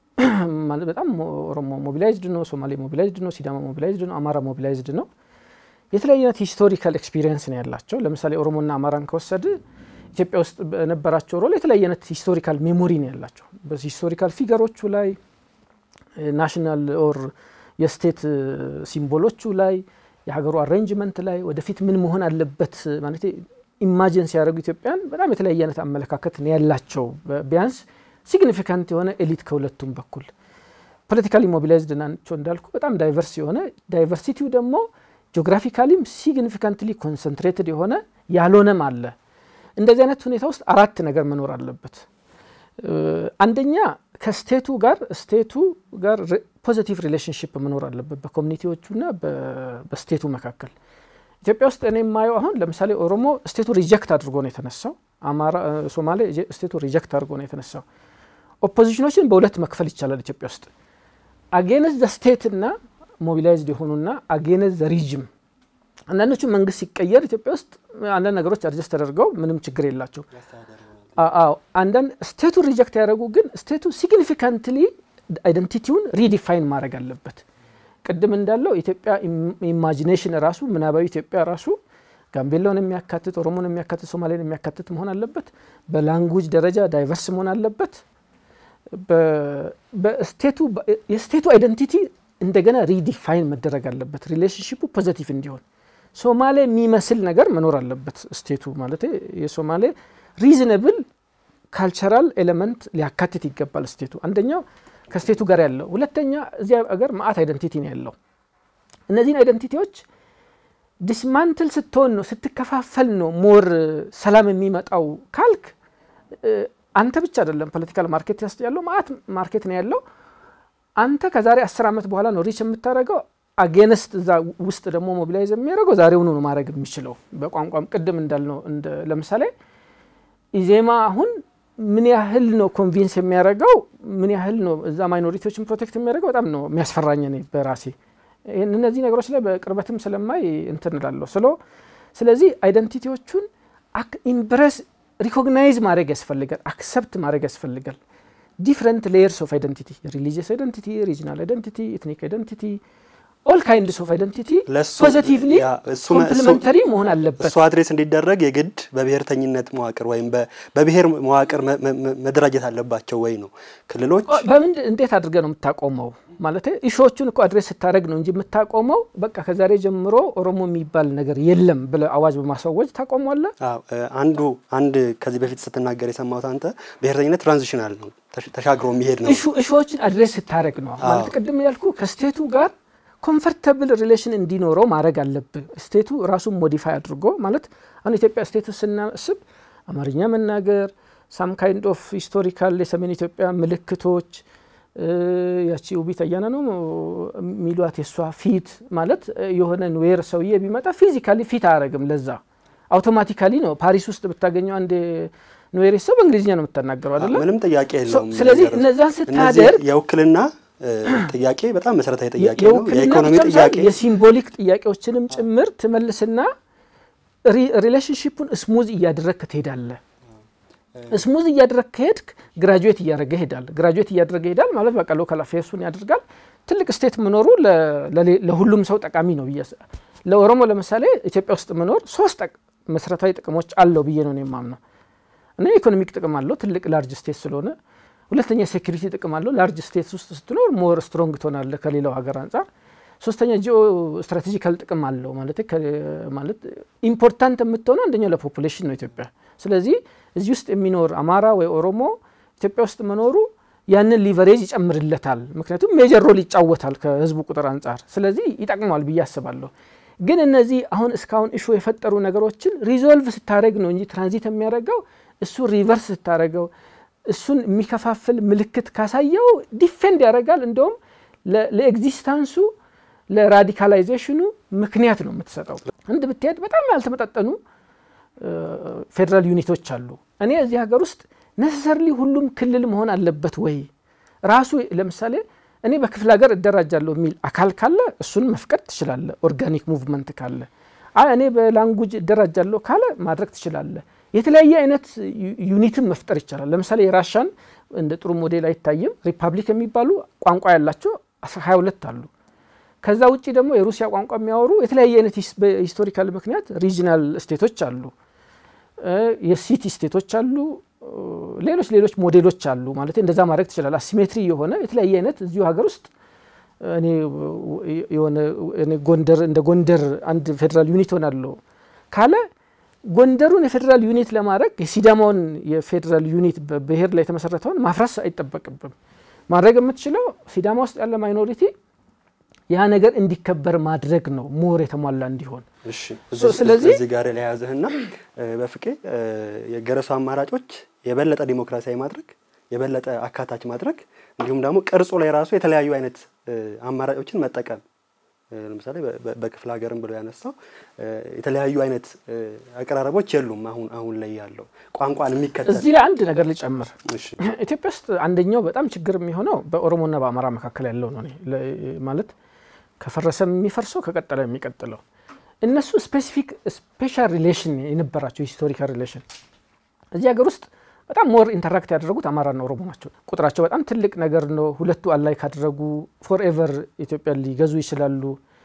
በጣም ኦሮሞ ሞቢላይዝድ ነው፣ ሶማሌ ሞቢላይዝድ ነው፣ ሲዳማ ሞቢላይዝድ ነው፣ አማራ ሞቢላይዝድ ነው። የተለያየ አይነት ሂስቶሪካል ኤክስፒሪየንስ ነው ያላቸው። ለምሳሌ ኦሮሞና አማራን ከወሰድ ኢትዮጵያ ውስጥ በነበራቸው ሮል የተለያየ አይነት ሂስቶሪካል ሜሞሪ ነው ያላቸው። በሂስቶሪካል ፊገሮቹ ላይ ናሽናል ኦር የስቴት ሲምቦሎቹ ላይ የሀገሩ አሬንጅመንት ላይ ወደፊት ምን መሆን አለበት ማለት ኢማጂን ሲያደርጉ ኢትዮጵያን በጣም የተለያየ አይነት አመለካከት ነው ያላቸው። ቢያንስ ሲግኒፊካንት የሆነ ኤሊት ከሁለቱም በኩል ፖለቲካሊ ሞቢላይዝድ ናቸው እንዳልኩ በጣም ዳይቨርስ የሆነ ዳይቨርሲቲው ደግሞ ጂኦግራፊካሊም ሲግኒፊካንትሊ ኮንሰንትሬትድ የሆነ ያልሆነም አለ። እንደዚህ አይነት ሁኔታ ውስጥ አራት ነገር መኖር አለበት። አንደኛ ከስቴቱ ጋር ስቴቱ ጋር ፖዚቲቭ ሪሌሽንሽፕ መኖር አለበት በኮሚኒቲዎቹና በስቴቱ መካከል። ኢትዮጵያ ውስጥ እኔ የማየው አሁን ለምሳሌ ኦሮሞ ስቴቱ ሪጀክት አድርጎ ነው የተነሳው። አማራ፣ ሶማሌ ስቴቱ ሪጀክት አድርጎ ነው የተነሳው። ኦፖዚሽኖችን በሁለት መክፈል ይቻላል ኢትዮጵያ ውስጥ አጌንስ ዘ ስቴት እና ሞቢላይዝድ የሆኑና አጌንስ ዘ ሪጅም። አንዳንዶቹ መንግስት ሲቀየር ኢትዮጵያ ውስጥ አንዳንድ ነገሮች አድጀስት ተደርገው ምንም ችግር የላቸው። አዎ አንዳንድ ስቴቱ ሪጀክት ያደረጉ ግን ስቴቱ ሲግኒፊካንትሊ አይደንቲቲውን ሪዲፋይን ማድረግ አለበት። ቅድም እንዳለው ኢትዮጵያ ኢማጂኔሽን ራሱ ምናባዊ ኢትዮጵያ ራሱ ጋምቤላውን የሚያካትት ኦሮሞን የሚያካትት ሶማሌን የሚያካትት መሆን አለበት። በላንጉጅ ደረጃ ዳይቨርስ መሆን አለበት። የስቴቱ አይደንቲቲ እንደገና ሪዲፋይን መደረግ አለበት። ሪሌሽንሽፑ ፖዘቲቭ እንዲሆን ሶማሌ የሚመስል ነገር መኖር አለበት። ስቴቱ ማለት የሶማሌ ሪዝነብል ካልቸራል ኤሌመንት ሊያካትት ይገባል ስቴቱ። አንደኛው ከስቴቱ ጋር ያለው፣ ሁለተኛ እዚያ ሀገር ማአት አይደንቲቲ ነው ያለው። እነዚህን አይደንቲቲዎች ዲስማንትል ስትሆን ነው ስትከፋፈል ነው ሞር ሰላም የሚመጣው ካልክ አንተ ብቻ አይደለም ፖለቲካል ማርኬት ውስጥ ያለው ማአት ማርኬት ነው ያለው። አንተ ከዛሬ አስር ዓመት በኋላ ነው ሪች የምታደርገው። አጌነስት እዛ ውስጥ ደግሞ ሞቢላይዝ የሚያደርገው ዛሬውኑ ነው ማድረግ የሚችለው። በቋንቋም ቅድም እንዳልነው ለምሳሌ ኢዜማ አሁን ምን ያህል ነው ኮንቪንስ የሚያደርገው ምን ያህል ነው እዛ ማይኖሪቲዎችን ፕሮቴክት የሚያደርገው በጣም ነው የሚያስፈራኝ እኔ በራሴ እነዚህ ነገሮች ላይ በቅርበትም ስለማይ እንትን እላለሁ ስለ ስለዚህ አይደንቲቲዎቹን ኢምፕረስ ሪኮግናይዝ ማድረግ ያስፈልጋል አክሰፕት ማድረግ ያስፈልጋል ዲፍረንት ሌየርስ ኦፍ አይደንቲቲ ሪሊጂየስ አይደንቲቲ ሪጂናል አይደንቲቲ ኤትኒክ አይደንቲቲ ኦል ካይንድስ ኦፍ አይደንቲቲ ፖዚቲቭሊ ኮምፕሊመንተሪ መሆን አለበት እሱ አድሬስ እንዲደረግ የግድ በብሔርተኝነት መዋቅር ወይም በብሔር መዋቅር መደራጀት አለባቸው ወይ ነው ክልሎች በምን እንዴት አድርገ ነው የምታቆመው ማለት ኢሾዎቹን እኮ አድሬስ ስታደረግ ነው እንጂ የምታቆመው በቃ ከዛሬ ጀምሮ ኦሮሞ የሚባል ነገር የለም ብለ አዋጅ በማስወጅ ታቆሟለ አንዱ አንድ ከዚህ በፊት ስትናገር የሰማሁት አንተ ብሔርተኝነት ትራንዚሽናል ነው ተሻግሮ የሚሄድ ነው ኢሾዎችን አድሬስ ስታደረግ ነው ማለት ቅድም ያልኩ ከስቴቱ ጋር ኮምፈርተብል ሪሌሽን እንዲኖረው ማድረግ አለብህ ስቴቱ ራሱን ሞዲፋይ አድርጎ ማለት አሁን ኢትዮጵያ ስቴቱ ስናስብ አማርኛ መናገር ሳም ካይንድ ኦፍ ሂስቶሪካል የሰሜን ኢትዮጵያ ምልክቶች ያቺ ውቢት አያና ነው የሚሏት የእሷ ፊት ማለት የሆነ ዌር ሰውዬ ቢመጣ ፊዚካሊ ፊት አያደረግም ለዛ አውቶማቲካሊ ነው ፓሪስ ውስጥ ብታገኘው አንድ ኑዌሬ ሰው በእንግሊዝኛ ነው የምታናገረው አይደለም ምንም ጥያቄ የለውም ስለዚህ እነዛን ስታደርግ የውክልና ጥያቄ በጣም መሰረታዊ ጥያቄ ነው የኢኮኖሚ ጥያቄ የሲምቦሊክ ጥያቄዎችንም ጭምር ትመልስና ሪሌሽንሽፑን ስሙዝ እያደረግ ትሄዳለ ስሙዝ እያደረግ ከሄድክ ግራጁዌት እያደረገ ይሄዳል ግራጁዌት እያደረገ ይሄዳል ማለት በቃ ሎካል አፌርሱን ያደርጋል ትልቅ ስቴት መኖሩ ለሁሉም ሰው ጠቃሚ ነው ብዬ ለኦሮሞ ለምሳሌ ኢትዮጵያ ውስጥ መኖር ሶስት መሰረታዊ ጥቅሞች አለው ብዬ ነው የማምነው እና ኢኮኖሚክ ጥቅም አለው ትልቅ ላርጅ ስቴት ስለሆነ ሁለተኛ ሴኩሪቲ ጥቅም አለው ላርጅ ስቴትስ ውስጥ ስትኖር ሞር ስትሮንግ ትሆናለ ከሌላው ሀገር አንጻር ሶስተኛ ጂኦ ስትራቴጂካል ጥቅም አለው ማለት ማለት ኢምፖርታንት የምትሆነው አንደኛው ለፖፑሌሽን ነው ኢትዮጵያ ስለዚህ እዚህ ውስጥ የሚኖር አማራ ወይ ኦሮሞ ኢትዮጵያ ውስጥ መኖሩ ያንን ሊቨሬጅ ይጨምርለታል ምክንያቱም ሜጀር ሮል ይጫወታል ከህዝቡ ቁጥር አንጻር ስለዚህ ይጠቅመዋል ብዬ አስባለሁ ግን እነዚህ አሁን እስካሁን እሾ የፈጠሩ ነገሮችን ሪዞልቭ ስታደረግ ነው እንጂ ትራንዚት የሚያደርገው እሱ ሪቨርስ ስታደረገው እሱን የሚከፋፍል ምልክት ካሳየው ዲፌንድ ያደርጋል እንደውም ለኤግዚስታንሱ ለራዲካላይዜሽኑ ምክንያት ነው የምትሰጠው እንድ ብትሄድ በጣም ያልተመጣጠኑ ፌዴራል ዩኒቶች አሉ እኔ እዚህ ሀገር ውስጥ ነሰሰርሊ ሁሉም ክልል መሆን አለበት ወይ ራሱ ለምሳሌ እኔ በክፍለ ሀገር እደራጃለሁ የሚል አካል ካለ እሱን መፍቀድ ትችላለ ኦርጋኒክ ሙቭመንት ካለ አይ እኔ በላንጉጅ እደራጃለሁ ካለ ማድረግ ትችላለ የተለያየ አይነት ዩኒትን መፍጠር ይቻላል ለምሳሌ የራሻን እንደ ጥሩ ሞዴል አይታይም ሪፐብሊክ የሚባሉ ቋንቋ ያላቸው 22 አሉ ከዛ ውጭ ደግሞ የሩሲያ ቋንቋ የሚያወሩ የተለያየ አይነት በሂስቶሪካል ምክንያት ሪጂናል ስቴቶች አሉ የሲቲ ስቴቶች አሉ ሌሎች ሌሎች ሞዴሎች አሉ ማለት እንደዛ ማድረግ ትችላል አሲሜትሪ የሆነ የተለያየ አይነት እዚሁ ሀገር ውስጥ እኔ የሆነ ጎንደር እንደ ጎንደር አንድ ፌዴራል ዩኒት ሆናለሁ ካለ ጎንደሩን የፌዴራል ዩኒት ለማድረግ የሲዳማውን የፌዴራል ዩኒት በብሔር ላይ የተመሰረተውን ማፍረስ አይጠበቅብም ማድረግ የምትችለው ሲዳማ ውስጥ ያለ ማይኖሪቲ ያ ነገር እንዲከበር ማድረግ ነው ሞር የተሟላ እንዲሆን ስለዚህ እዚህ ጋር ለያዘህና በፍቄ የገረሱ አማራጮች የበለጠ ዲሞክራሲያዊ ማድረግ የበለጠ አካታች ማድረግ እንዲሁም ደግሞ ቅርጹ ላይ ራሱ የተለያዩ አይነት አማራጮችን መጠቀም ለምሳሌ በክፍለ ሀገርም ብሎ ያነሳው የተለያዩ አይነት አቀራረቦች የሉም። አሁን አሁን ላይ ያለው ቋንቋን የሚከተል እዚህ ላይ አንድ ነገር ልጨምር። ኢትዮጵያ ውስጥ አንደኛው በጣም ችግር የሚሆነው በኦሮሞና በአማራ መካከል ያለው ነው። ማለት ከፈረሰ የሚፈርሰው ከቀጠለ የሚቀጥለው እነሱ ስፔሲፊክ ስፔሻል ሪሌሽን የነበራቸው ሂስቶሪካል ሪሌሽን እዚህ ሀገር ውስጥ በጣም ሞር ኢንተራክት ያደረጉት አማራና ኦሮሞ ናቸው። ቁጥራቸው በጣም ትልቅ ነገር ነው። ሁለቱ አላይ ካደረጉ ፎርኤቨር ኢትዮጵያ ሊገዙ ይችላሉ።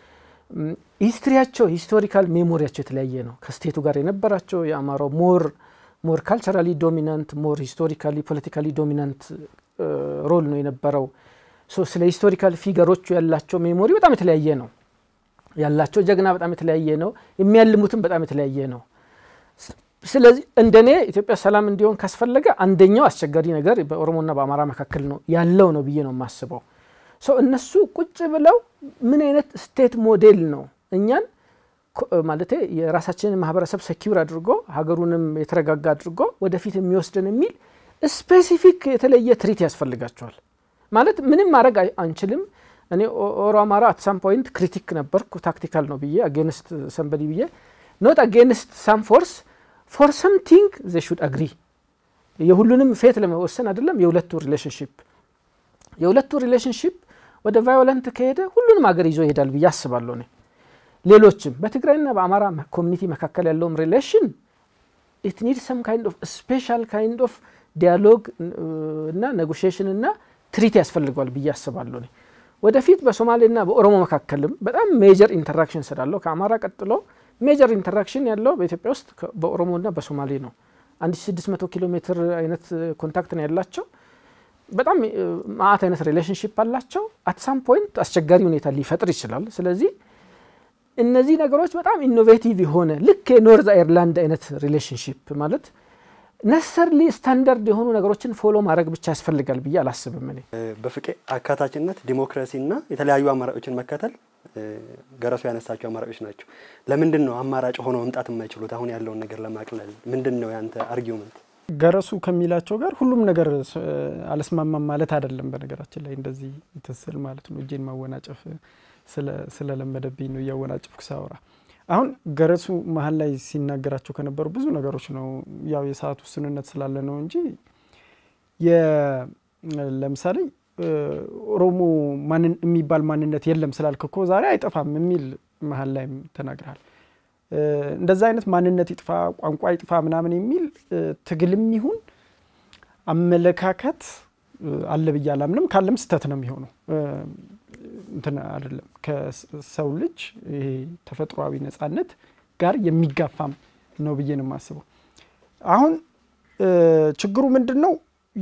ሂስትሪያቸው ሂስቶሪካል ሜሞሪያቸው የተለያየ ነው። ከስቴቱ ጋር የነበራቸው የአማራው ሞር ሞር ካልቸራሊ ዶሚናንት ሞር ሂስቶሪካሊ ፖለቲካሊ ዶሚናንት ሮል ነው የነበረው። ስለ ሂስቶሪካል ፊገሮቹ ያላቸው ሜሞሪ በጣም የተለያየ ነው። ያላቸው ጀግና በጣም የተለያየ ነው። የሚያልሙትም በጣም የተለያየ ነው። ስለዚህ እንደኔ ኢትዮጵያ ሰላም እንዲሆን ካስፈለገ አንደኛው አስቸጋሪ ነገር በኦሮሞና በአማራ መካከል ነው ያለው ነው ብዬ ነው የማስበው። ሰው እነሱ ቁጭ ብለው ምን አይነት ስቴት ሞዴል ነው እኛን ማለት የራሳችንን ማህበረሰብ ሰኪውር አድርጎ ሀገሩንም የተረጋጋ አድርጎ ወደፊት የሚወስድን የሚል ስፔሲፊክ የተለየ ትሪት ያስፈልጋቸዋል። ማለት ምንም ማድረግ አንችልም። እኔ ኦሮ አማራ አትሳም ፖይንት ክሪቲክ ነበርኩ ታክቲካል ነው ብዬ አጌንስት ሰንበዲ ብዬ ኖት አጌንስት ሳም ፎርስ ፎር ሰምቲንግ ዘ ሹድ አግሪ የሁሉንም ፌት ለመወሰን አይደለም የሁለቱ ሪሌሽንሽፕ የሁለቱ ሪሌሽንሽፕ ወደ ቫዮለንት ከሄደ ሁሉንም ሀገር ይዞ ይሄዳል ብዬ አስባለሁ። እኔ ሌሎችም በትግራይና በአማራ ኮሚኒቲ መካከል ያለውም ሪሌሽን ኢት ኒድ ሰም ካይንድ ኦፍ ስፔሻል ካይንድ ኦፍ ዲያሎግ እና ኔጎሽሽን እና ትሪት ያስፈልገዋል ብዬ አስባለሁ። እኔ ወደፊት በሶማሌና በኦሮሞ መካከልም በጣም ሜጀር ኢንተራክሽን ስላለው ከአማራ ቀጥሎ ሜጀር ኢንተራክሽን ያለው በኢትዮጵያ ውስጥ በኦሮሞና በሶማሌ ነው። 1600 ኪሎ ሜትር አይነት ኮንታክት ነው ያላቸው። በጣም ማአት አይነት ሪሌሽንሽፕ አላቸው። አትሳም ፖይንት አስቸጋሪ ሁኔታ ሊፈጥር ይችላል። ስለዚህ እነዚህ ነገሮች በጣም ኢኖቬቲቭ የሆነ ልክ የኖርዝ አይርላንድ አይነት ሪሌሽንሽፕ ማለት ነሰርሊ ስታንዳርድ የሆኑ ነገሮችን ፎሎ ማድረግ ብቻ ያስፈልጋል ብዬ አላስብም። እኔ በፍቄ አካታችነት፣ ዲሞክራሲና የተለያዩ አማራጮችን መከተል ገረሱ ያነሳቸው አማራጮች ናቸው። ለምንድን ነው አማራጭ ሆነው መምጣት የማይችሉት? አሁን ያለውን ነገር ለማቅለል ምንድን ነው ያንተ አርጊውመንት? ገረሱ ከሚላቸው ጋር ሁሉም ነገር አልስማማም ማለት አይደለም። በነገራችን ላይ እንደዚህ ትስል ማለት ነው። እጄን ማወናጨፍ ስለለመደብኝ ነው እያወናጨፍኩ ሳወራ። አሁን ገረሱ መሀል ላይ ሲናገራቸው ከነበሩ ብዙ ነገሮች ነው ያው የሰዓት ውስንነት ስላለ ነው እንጂ ለምሳሌ ኦሮሞ የሚባል ማንነት የለም ስላልክ እኮ ዛሬ አይጠፋም የሚል መሀል ላይም ተናግረሃል። እንደዛ አይነት ማንነት ይጥፋ ቋንቋ ይጥፋ ምናምን የሚል ትግልም ይሁን አመለካከት አለ ብዬ አላምንም። ካለም ስህተት ነው የሚሆነው። እንትን አይደለም ከሰው ልጅ ይሄ ተፈጥሯዊ ነጻነት ጋር የሚጋፋም ነው ብዬ ነው የማስበው። አሁን ችግሩ ምንድን ነው?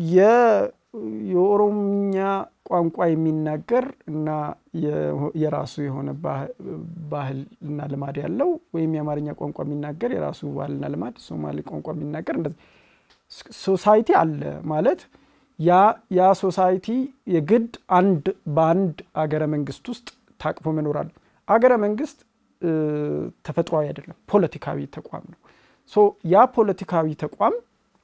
የኦሮምኛ ቋንቋ የሚናገር እና የራሱ የሆነ ባህል እና ልማድ ያለው ወይም የአማርኛ ቋንቋ የሚናገር የራሱ ባህልና ልማድ፣ ሶማሌ ቋንቋ የሚናገር እንደዚህ ሶሳይቲ አለ ማለት ያ ሶሳይቲ የግድ አንድ በአንድ አገረ መንግስት ውስጥ ታቅፎ መኖር አለ። አገረ መንግስት ተፈጥሯዊ አይደለም፣ ፖለቲካዊ ተቋም ነው። ሶ ያ ፖለቲካዊ ተቋም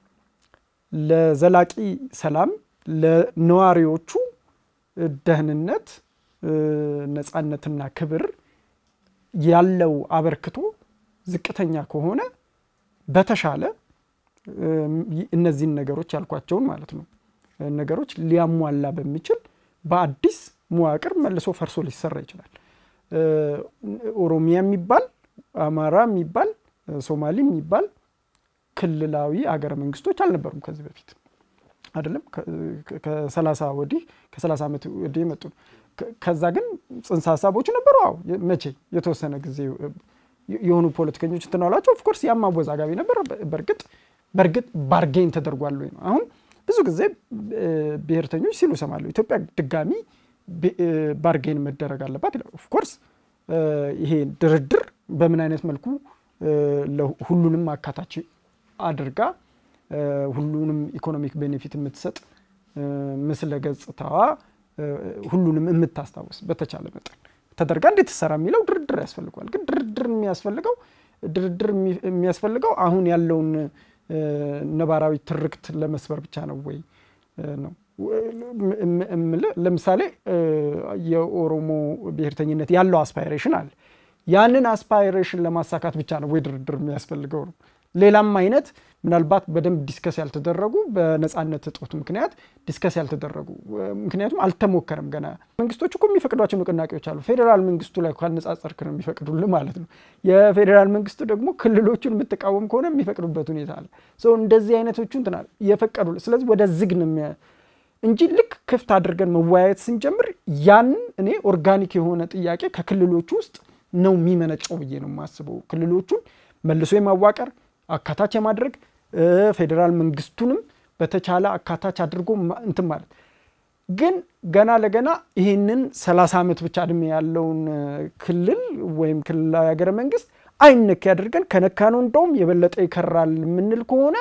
ለዘላቂ ሰላም ለነዋሪዎቹ ደህንነት፣ ነጻነትና ክብር ያለው አበርክቶ ዝቅተኛ ከሆነ በተሻለ እነዚህን ነገሮች ያልኳቸውን ማለት ነው ነገሮች ሊያሟላ በሚችል በአዲስ መዋቅር መልሶ ፈርሶ ሊሰራ ይችላል። ኦሮሚያ የሚባል አማራ የሚባል ሶማሌ የሚባል ክልላዊ አገረ መንግስቶች አልነበሩም ከዚህ በፊት አይደለም። ከሰላሳ ወዲህ ከሰላሳ ዓመት ወዲህ የመጡ ከዛ ግን ጽንሰ ሀሳቦቹ ነበሩ። አዎ መቼ የተወሰነ ጊዜ የሆኑ ፖለቲከኞች እንትን አሏቸው። ኦፍኮርስ ያም አወዛጋቢ ነበር። በእርግጥ በእርግጥ ባርጌን ተደርጓል ወይ ነው አሁን ብዙ ጊዜ ብሔርተኞች ሲሉ ሰማለሁ። ኢትዮጵያ ድጋሚ ባርጌን መደረግ አለባት ይላል። ኦፍኮርስ ይሄ ድርድር በምን አይነት መልኩ ሁሉንም አካታች አድርጋ ሁሉንም ኢኮኖሚክ ቤኔፊት የምትሰጥ ምስለ ገጽታዋ ሁሉንም የምታስታውስ በተቻለ መጠን ተደርጋ እንዴት ትሰራ የሚለው ድርድር ያስፈልገዋል። ግን ድርድር የሚያስፈልገው ድርድር የሚያስፈልገው አሁን ያለውን ነባራዊ ትርክት ለመስበር ብቻ ነው ወይ ነው? ለምሳሌ የኦሮሞ ብሔርተኝነት ያለው አስፓይሬሽን አለ። ያንን አስፓይሬሽን ለማሳካት ብቻ ነው ወይ ድርድር የሚያስፈልገው ነው? ሌላም አይነት ምናልባት በደንብ ዲስከስ ያልተደረጉ በነፃነት እጦት ምክንያት ዲስከስ ያልተደረጉ ምክንያቱም አልተሞከረም ገና። መንግስቶች እኮ የሚፈቅዷቸው ንቅናቄዎች አሉ። ፌዴራል መንግስቱ ላይ ካነጻጸርክ ነው የሚፈቅዱልህ ማለት ነው። የፌዴራል መንግስቱ ደግሞ ክልሎቹን የምትቃወም ከሆነ የሚፈቅዱበት ሁኔታ አለ። ሰው እንደዚህ አይነቶቹ እንትና የፈቀዱ ስለዚህ ወደ ዝግ ነው እንጂ ልክ ክፍት አድርገን መወያየት ስንጀምር ያንን እኔ ኦርጋኒክ የሆነ ጥያቄ ከክልሎቹ ውስጥ ነው የሚመነጨው ብዬ ነው የማስበው። ክልሎቹን መልሶ የማዋቀር አካታች የማድረግ ፌዴራል መንግስቱንም በተቻለ አካታች አድርጎ እንትን ማለት ግን ገና ለገና ይህንን ሰላሳ ዓመት ብቻ እድሜ ያለውን ክልል ወይም ክልላዊ ሀገረ መንግስት አይነክ ያደርገን ከነካ ነው እንደውም የበለጠ ይከራል የምንል ከሆነ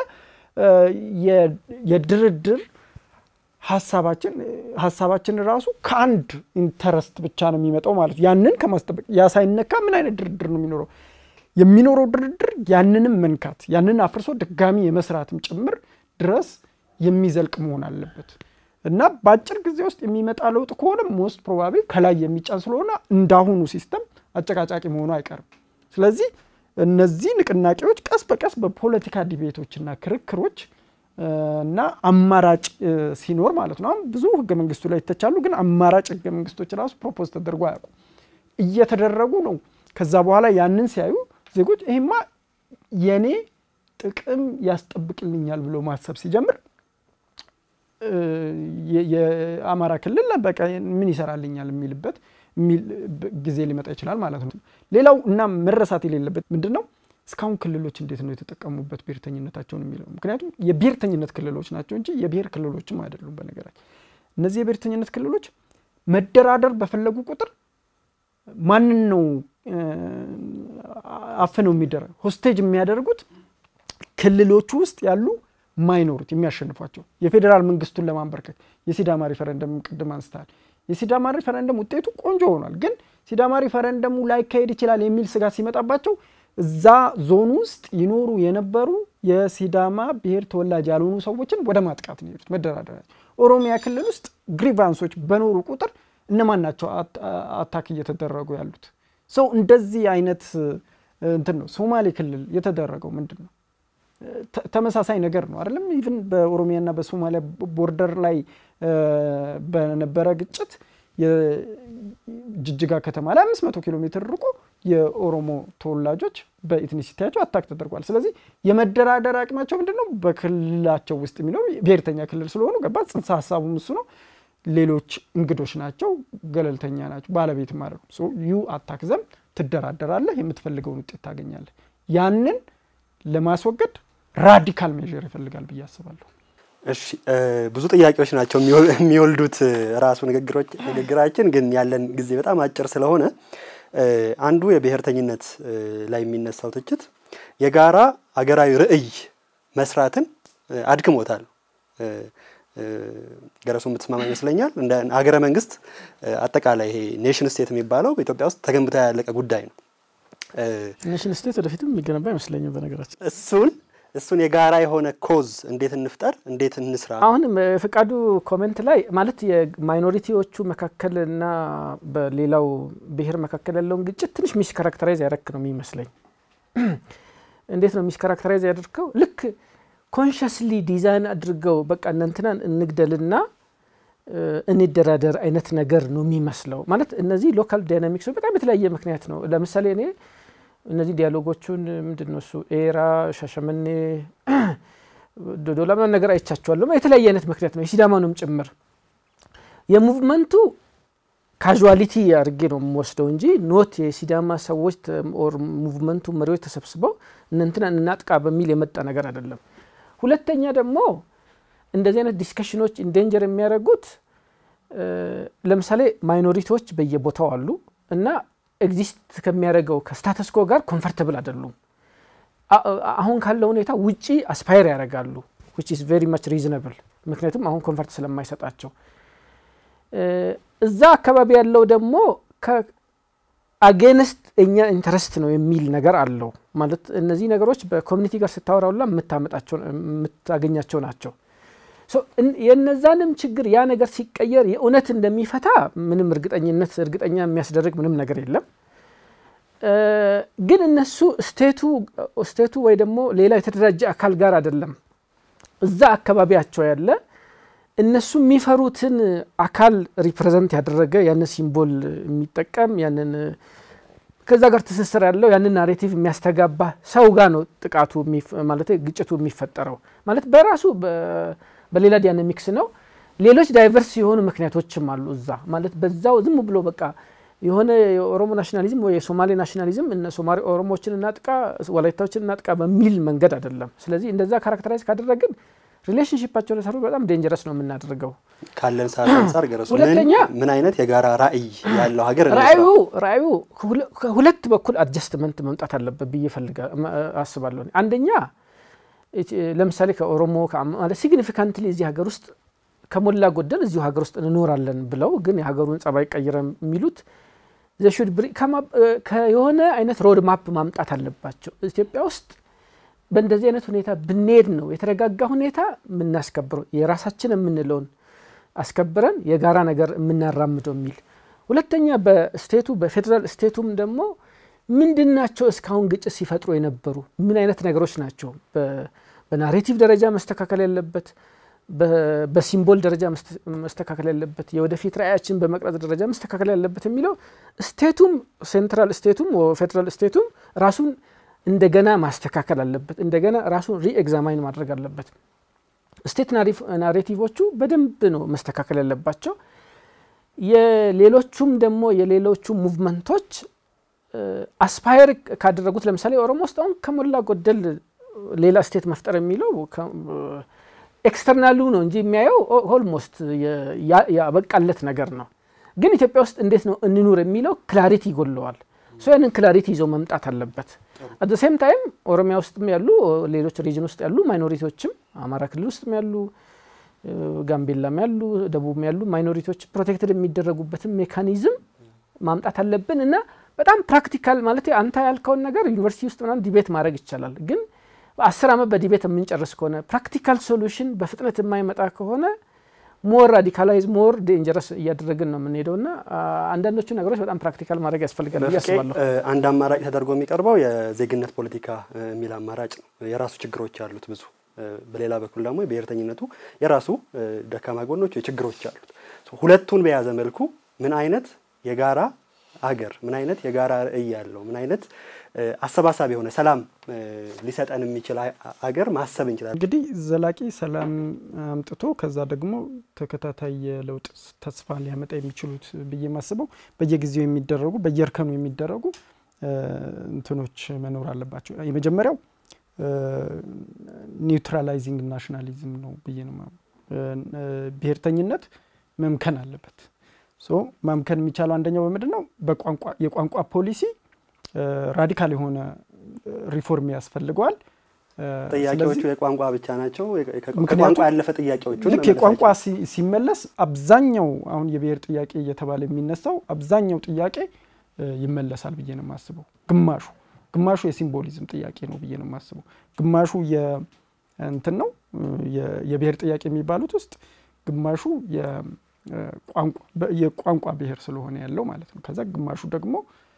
የድርድር ሀሳባችን ሀሳባችን ራሱ ከአንድ ኢንተረስት ብቻ ነው የሚመጣው ማለት ያንን ከማስጠበቅ ያ ሳይነካ ምን አይነት ድርድር ነው የሚኖረው? የሚኖረው ድርድር ያንንም መንካት ያንን አፍርሶ ድጋሚ የመስራትም ጭምር ድረስ የሚዘልቅ መሆን አለበት እና በአጭር ጊዜ ውስጥ የሚመጣ ለውጥ ከሆነ ሞስት ፕሮባቢ ከላይ የሚጫን ስለሆነ እንዳሁኑ ሲስተም አጨቃጫቂ መሆኑ አይቀርም። ስለዚህ እነዚህ ንቅናቄዎች ቀስ በቀስ በፖለቲካ ዲቤቶችና ክርክሮች እና አማራጭ ሲኖር ማለት ነው። አሁን ብዙ ህገ መንግስቱ ላይ ይተቻሉ፣ ግን አማራጭ ህገ መንግስቶች ራሱ ፕሮፖዝ ተደርጎ አያውቁም። እየተደረጉ ነው። ከዛ በኋላ ያንን ሲያዩ ዜጎች ይሄማ የኔ ጥቅም ያስጠብቅልኛል ብሎ ማሰብ ሲጀምር የአማራ ክልል በቃ ምን ይሰራልኛል የሚልበት ጊዜ ሊመጣ ይችላል ማለት ነው። ሌላው እና መረሳት የሌለበት ምንድን ነው እስካሁን ክልሎች እንዴት ነው የተጠቀሙበት ብሔርተኝነታቸውን የሚለው ምክንያቱም የብሔርተኝነት ክልሎች ናቸው እንጂ የብሔር ክልሎችም አይደሉም። በነገራችን እነዚህ የብሔርተኝነት ክልሎች መደራደር በፈለጉ ቁጥር ማንን ነው አፍነው የሚደረግ ሆስቴጅ የሚያደርጉት ክልሎቹ ውስጥ ያሉ ማይኖሩት የሚያሸንፏቸው የፌዴራል መንግስቱን ለማንበርከክ የሲዳማ ሪፈረንደም ቅድም አንስተሃል። የሲዳማ ሪፈረንደም ውጤቱ ቆንጆ ሆኗል፣ ግን ሲዳማ ሪፈረንደሙ ላይካሄድ ይችላል የሚል ስጋት ሲመጣባቸው እዛ ዞን ውስጥ ይኖሩ የነበሩ የሲዳማ ብሔር ተወላጅ ያልሆኑ ሰዎችን ወደ ማጥቃት ነው የሄዱት መደራደሪያ። ኦሮሚያ ክልል ውስጥ ግሪቫንሶች በኖሩ ቁጥር እነማን ናቸው አታክ እየተደረጉ ያሉት? ሰው እንደዚህ አይነት እንትን ነው። ሶማሌ ክልል የተደረገው ምንድን ነው? ተመሳሳይ ነገር ነው አይደለም? ኢቭን በኦሮሚያና በሶማሊያ ቦርደር ላይ በነበረ ግጭት የጅጅጋ ከተማ ላይ አምስት መቶ ኪሎ ሜትር ርቆ የኦሮሞ ተወላጆች በኢትኒሲቲያቸው አታክ ተደርጓል። ስለዚህ የመደራደር አቅማቸው ምንድን ነው? በክልላቸው ውስጥ የሚኖሩ ብሔርተኛ ክልል ስለሆኑ ገባ ጽንሰ ሀሳቡም እሱ ነው። ሌሎች እንግዶች ናቸው፣ ገለልተኛ ናቸው፣ ባለቤት ማለት ነው። ዩ አታክ ዘም ትደራደራለህ፣ የምትፈልገውን ውጤት ታገኛለህ። ያንን ለማስወገድ ራዲካል ሜዥር ይፈልጋል ብዬ አስባለሁ። እሺ ብዙ ጥያቄዎች ናቸው የሚወልዱት ራሱ ንግግራችን፣ ግን ያለን ጊዜ በጣም አጭር ስለሆነ አንዱ የብሔርተኝነት ላይ የሚነሳው ትችት የጋራ አገራዊ ርዕይ መስራትን አድክሞታል። ገረሱ የምትስማማ ይመስለኛል። እንደ ሀገረ መንግስት አጠቃላይ ይሄ ኔሽን ስቴት የሚባለው በኢትዮጵያ ውስጥ ተገንብታ ያለቀ ጉዳይ ነው። ኔሽን ስቴት ወደፊትም የሚገነባ አይመስለኝም። በነገራችን እሱን እሱን የጋራ የሆነ ኮዝ እንዴት እንፍጠር፣ እንዴት እንስራ። አሁን ፍቃዱ ኮሜንት ላይ ማለት የማይኖሪቲዎቹ መካከልና በሌላው ብሔር መካከል ያለውን ግጭት ትንሽ ሚስ ካራክተራይዝ ያደረክ ነው የሚመስለኝ። እንዴት ነው ሚስ ካራክተራይዝ ያደርከው? ልክ ኮንሽስሊ ዲዛይን አድርገው በቃ እነንትናን እንግደልና እንደራደር አይነት ነገር ነው የሚመስለው። ማለት እነዚህ ሎካል ዳይናሚክስ በጣም የተለያየ ምክንያት ነው። ለምሳሌ እኔ እነዚህ ዲያሎጎቹን ምንድን ነው እሱ ኤራ፣ ሻሸመኔ፣ ዶዶላ ምናምን ነገር አይቻቸዋለሁ። የተለያየ አይነት ምክንያት ነው የሲዳማኑም ጭምር የሙቭመንቱ ካዥዋሊቲ አድርጌ ነው የምወስደው እንጂ ኖት የሲዳማ ሰዎች ኦር ሙቭመንቱ መሪዎች ተሰብስበው እነንትና እናጥቃ በሚል የመጣ ነገር አይደለም። ሁለተኛ ደግሞ እንደዚህ አይነት ዲስከሽኖች ኢንዴንጀር የሚያደርጉት ለምሳሌ ማይኖሪቲዎች በየቦታው አሉ እና ኤግዚስት ከሚያደርገው ከስታተስኮ ጋር ኮንፈርተብል አይደሉም። አሁን ካለው ሁኔታ ውጪ አስፓየር ያደርጋሉ ዊች ኢዝ ቬሪ ማች ሪዝነብል። ምክንያቱም አሁን ኮንፈርት ስለማይሰጣቸው እዛ አካባቢ ያለው ደግሞ አጌንስት እኛ ኢንተረስት ነው የሚል ነገር አለው። ማለት እነዚህ ነገሮች በኮሚኒቲ ጋር ስታወራውላ የምታገኛቸው ናቸው። የነዛንም ችግር ያ ነገር ሲቀየር የእውነት እንደሚፈታ ምንም እርግጠኝነት እርግጠኛ የሚያስደርግ ምንም ነገር የለም። ግን እነሱ ስቴቱ ስቴቱ ወይ ደግሞ ሌላ የተደራጀ አካል ጋር አይደለም እዛ አካባቢያቸው ያለ እነሱ የሚፈሩትን አካል ሪፕሬዘንት ያደረገ ያንን ሲምቦል የሚጠቀም ያንን ከዛ ጋር ትስስር ያለው ያንን ናሬቲቭ የሚያስተጋባ ሰው ጋር ነው ጥቃቱ ማለት ግጭቱ የሚፈጠረው ማለት በራሱ በሌላ ዳይናሚክስ ነው። ሌሎች ዳይቨርስ የሆኑ ምክንያቶችም አሉ እዛ ማለት በዛው ዝም ብሎ በቃ የሆነ የኦሮሞ ናሽናሊዝም ወይ የሶማሌ ናሽናሊዝም እነ ሶማሌ ኦሮሞዎችን እናጥቃ፣ ወላይታዎችን እናጥቃ በሚል መንገድ አይደለም። ስለዚህ እንደዛ ካራክተራይዝ ካደረግን ሪሌሽንሽፓቸው ለሰሩ በጣም ዴንጀረስ ነው የምናደርገው። ካለን ሰዓት አንጻር ገረሱ ሁለተኛ ምን አይነት የጋራ ራዕይ ያለው ሀገር ራዕዩ ራዕዩ ከሁለት በኩል አድጀስትመንት መምጣት አለበት ብዬ ፈልጋ አስባለሁ። አንደኛ ለምሳሌ ከኦሮሞ ማለት ሲግኒፊካንትሊ እዚህ ሀገር ውስጥ ከሞላ ጎደል እዚሁ ሀገር ውስጥ እንኖራለን ብለው ግን የሀገሩን ጸባይ ቀይረ የሚሉት ዘሹድ የሆነ አይነት ሮድ ማፕ ማምጣት አለባቸው። ኢትዮጵያ ውስጥ በእንደዚህ አይነት ሁኔታ ብንሄድ ነው የተረጋጋ ሁኔታ የምናስከብረው የራሳችን የምንለውን አስከብረን የጋራ ነገር የምናራምደው የሚል ሁለተኛ በስቴቱ በፌዴራል ስቴቱም ደግሞ ምንድን ናቸው እስካሁን ግጭት ሲፈጥሩ የነበሩ ምን አይነት ነገሮች ናቸው በናሬቲቭ ደረጃ መስተካከል ያለበት በሲምቦል ደረጃ መስተካከል ያለበት የወደፊት ራዕያችን በመቅረጽ ደረጃ መስተካከል ያለበት የሚለው ስቴቱም ሴንትራል ስቴቱም ፌዴራል ስቴቱም ራሱን እንደገና ማስተካከል አለበት። እንደገና ራሱን ሪኤግዛማይን ማድረግ አለበት። ስቴት ናሬቲቮቹ በደንብ ነው መስተካከል ያለባቸው። የሌሎቹም ደግሞ የሌሎቹ ሙቭመንቶች አስፓየር ካደረጉት ለምሳሌ ኦሮሞ ውስጥ አሁን ከሞላ ጎደል ሌላ ስቴት መፍጠር የሚለው ኤክስተርናሉ ነው እንጂ የሚያየው ኦልሞስት ያበቃለት ነገር ነው። ግን ኢትዮጵያ ውስጥ እንዴት ነው እንኑር የሚለው ክላሪቲ ይጎለዋል። ሶ ያንን ክላሪቲ ይዘው መምጣት አለበት። አት ሴም ታይም ኦሮሚያ ውስጥም ያሉ ሌሎች ሪጅን ውስጥ ያሉ ማይኖሪቲዎችም አማራ ክልል ውስጥም ያሉ ጋምቤላም ያሉ ደቡብም ያሉ ማይኖሪቲዎች ፕሮቴክትድ የሚደረጉበትን ሜካኒዝም ማምጣት አለብን እና በጣም ፕራክቲካል ማለት አንተ ያልከውን ነገር ዩኒቨርሲቲ ውስጥ ምናምን ዲቤት ማድረግ ይቻላል ግን በአስር ዓመት በዲቤት የምንጨርስ ከሆነ ፕራክቲካል ሶሉሽን በፍጥነት የማይመጣ ከሆነ ሞር ራዲካላይዝ ሞር ዴንጀረስ እያደረግን ነው የምንሄደው እና አንዳንዶቹ ነገሮች በጣም ፕራክቲካል ማድረግ ያስፈልጋል ብዬ አስባለሁ። አንድ አማራጭ ተደርጎ የሚቀርበው የዜግነት ፖለቲካ የሚል አማራጭ ነው። የራሱ ችግሮች አሉት ብዙ። በሌላ በኩል ደግሞ የብሔርተኝነቱ የራሱ ደካማ ጎኖች፣ ችግሮች አሉት። ሁለቱን በያዘ መልኩ ምን አይነት የጋራ አገር ምን አይነት የጋራ ራዕይ ያለው ምን አይነት አሰባሳቢ የሆነ ሰላም ሊሰጠን የሚችል አገር ማሰብ እንችላለን። እንግዲህ ዘላቂ ሰላም አምጥቶ ከዛ ደግሞ ተከታታይ የለውጥ ተስፋ ሊያመጣ የሚችሉት ብዬ ማስበው በየጊዜው የሚደረጉ በየእርከኑ የሚደረጉ እንትኖች መኖር አለባቸው። የመጀመሪያው ኒውትራላይዚንግ ናሽናሊዝም ነው ብዬ ነው። ብሔርተኝነት መምከን አለበት። ሶ ማምከን የሚቻለው አንደኛው በምንድን ነው? በቋንቋ የቋንቋ ፖሊሲ ራዲካል የሆነ ሪፎርም ያስፈልገዋል። ጥያቄዎቹ የቋንቋ ብቻ ናቸው። ከቋንቋ ያለፈ ጥያቄዎቹ ልክ የቋንቋ ሲመለስ አብዛኛው አሁን የብሔር ጥያቄ እየተባለ የሚነሳው አብዛኛው ጥያቄ ይመለሳል ብዬ ነው የማስበው። ግማሹ ግማሹ የሲምቦሊዝም ጥያቄ ነው ብዬ ነው የማስበው። ግማሹ እንትን ነው የብሔር ጥያቄ የሚባሉት ውስጥ ግማሹ የቋንቋ ብሔር ስለሆነ ያለው ማለት ነው። ከዛ ግማሹ ደግሞ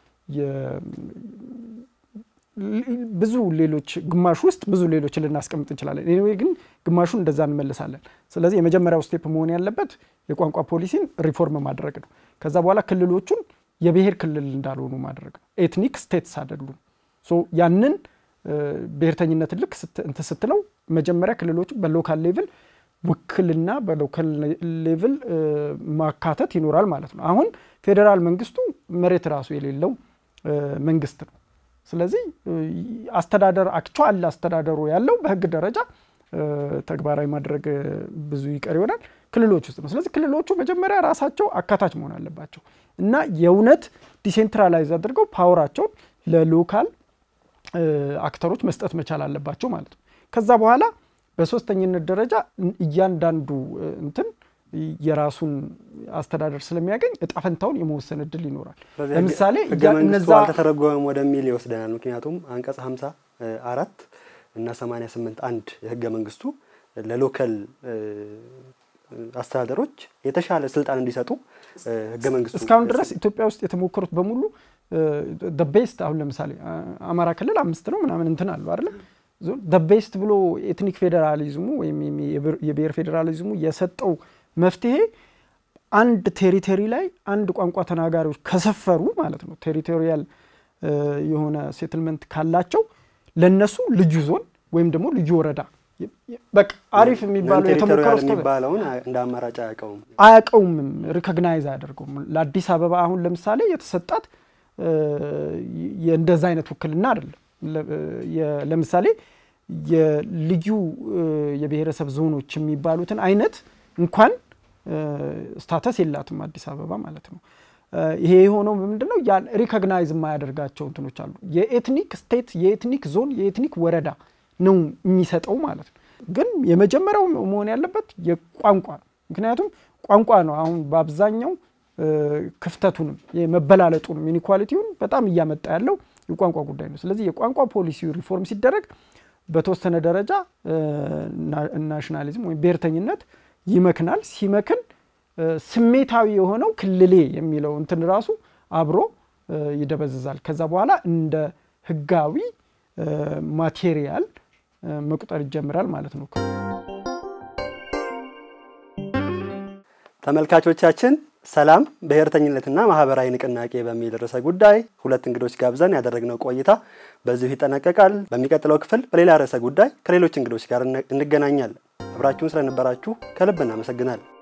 ብዙ ሌሎች ግማሹ ውስጥ ብዙ ሌሎች ልናስቀምጥ እንችላለን። ኤኒዌይ ግን ግማሹን እንደዛ እንመልሳለን። ስለዚህ የመጀመሪያው ስቴፕ መሆን ያለበት የቋንቋ ፖሊሲን ሪፎርም ማድረግ ነው። ከዛ በኋላ ክልሎቹን የብሔር ክልል እንዳልሆኑ ማድረግ ነው። ኤትኒክ ስቴትስ አይደሉም። ያንን ብሔርተኝነትን ልክ እንትን ስትለው መጀመሪያ ክልሎቹ በሎካል ሌቭል ውክልና በሎካል ሌቭል ማካተት ይኖራል ማለት ነው። አሁን ፌዴራል መንግስቱ መሬት ራሱ የሌለው መንግስት ነው። ስለዚህ አስተዳደር አክቹዋል አስተዳደሩ ያለው በህግ ደረጃ ተግባራዊ ማድረግ ብዙ ይቀር ይሆናል ክልሎች ውስጥ ነው። ስለዚህ ክልሎቹ መጀመሪያ ራሳቸው አካታች መሆን አለባቸው እና የእውነት ዲሴንትራላይዝ አድርገው ፓወራቸውን ለሎካል አክተሮች መስጠት መቻል አለባቸው ማለት ነው። ከዛ በኋላ በሶስተኝነት ደረጃ እያንዳንዱ እንትን የራሱን አስተዳደር ስለሚያገኝ እጣፈንታውን የመወሰን እድል ይኖራል። ለምሳሌ ህገ መንግስቱ አልተተረጎመም ወደሚል ይወስደናል። ምክንያቱም አንቀጽ 50 አራት እና 88 አንድ የህገ መንግስቱ ለሎከል አስተዳደሮች የተሻለ ስልጣን እንዲሰጡ ህገ መንግስቱ እስካሁን ድረስ ኢትዮጵያ ውስጥ የተሞከሩት በሙሉ ቤስት አሁን ለምሳሌ አማራ ክልል አምስት ነው ምናምን እንትን አሉ አይደለ ቤስት ብሎ ኤትኒክ ፌዴራሊዝሙ ወይም የብሔር ፌዴራሊዝሙ የሰጠው መፍትሄ አንድ ቴሪቶሪ ላይ አንድ ቋንቋ ተናጋሪዎች ከሰፈሩ ማለት ነው ቴሪቶሪያል የሆነ ሴትልመንት ካላቸው ለነሱ ልዩ ዞን ወይም ደግሞ ልዩ ወረዳ በቃ አሪፍ የሚባለው የተሞከረው የሚባለውን እንደ አማራጭ አያውቀውም አያውቀውምም ሪኮግናይዝ አያደርገውም። ለአዲስ አበባ አሁን ለምሳሌ የተሰጣት እንደዛ አይነት ውክልና አይደለም። ለምሳሌ የልዩ የብሔረሰብ ዞኖች የሚባሉትን አይነት እንኳን ስታተስ የላትም አዲስ አበባ ማለት ነው። ይሄ የሆነው ምንድነው? ያን ሪኮግናይዝ የማያደርጋቸው እንትኖች አሉ። የኤትኒክ ስቴት፣ የኤትኒክ ዞን፣ የኤትኒክ ወረዳ ነው የሚሰጠው ማለት ነው። ግን የመጀመሪያው መሆን ያለበት የቋንቋ ነው። ምክንያቱም ቋንቋ ነው አሁን በአብዛኛው ክፍተቱንም የመበላለጡንም ኢኒኳሊቲውን በጣም እያመጣ ያለው የቋንቋ ጉዳይ ነው። ስለዚህ የቋንቋ ፖሊሲ ሪፎርም ሲደረግ በተወሰነ ደረጃ ናሽናሊዝም ወይም ብሔርተኝነት ይመክናል። ሲመክን ስሜታዊ የሆነው ክልሌ የሚለው እንትን ራሱ አብሮ ይደበዝዛል። ከዛ በኋላ እንደ ህጋዊ ማቴሪያል መቁጠር ይጀምራል ማለት ነው። ተመልካቾቻችን ሰላም ብሔርተኝነትና ማህበራዊ ንቅናቄ በሚል ርዕሰ ጉዳይ ሁለት እንግዶች ጋብዘን ያደረግነው ቆይታ በዚሁ ይጠናቀቃል። በሚቀጥለው ክፍል በሌላ ርዕሰ ጉዳይ ከሌሎች እንግዶች ጋር እንገናኛለን። አብራችሁን ስለነበራችሁ ከልብ እናመሰግናለን።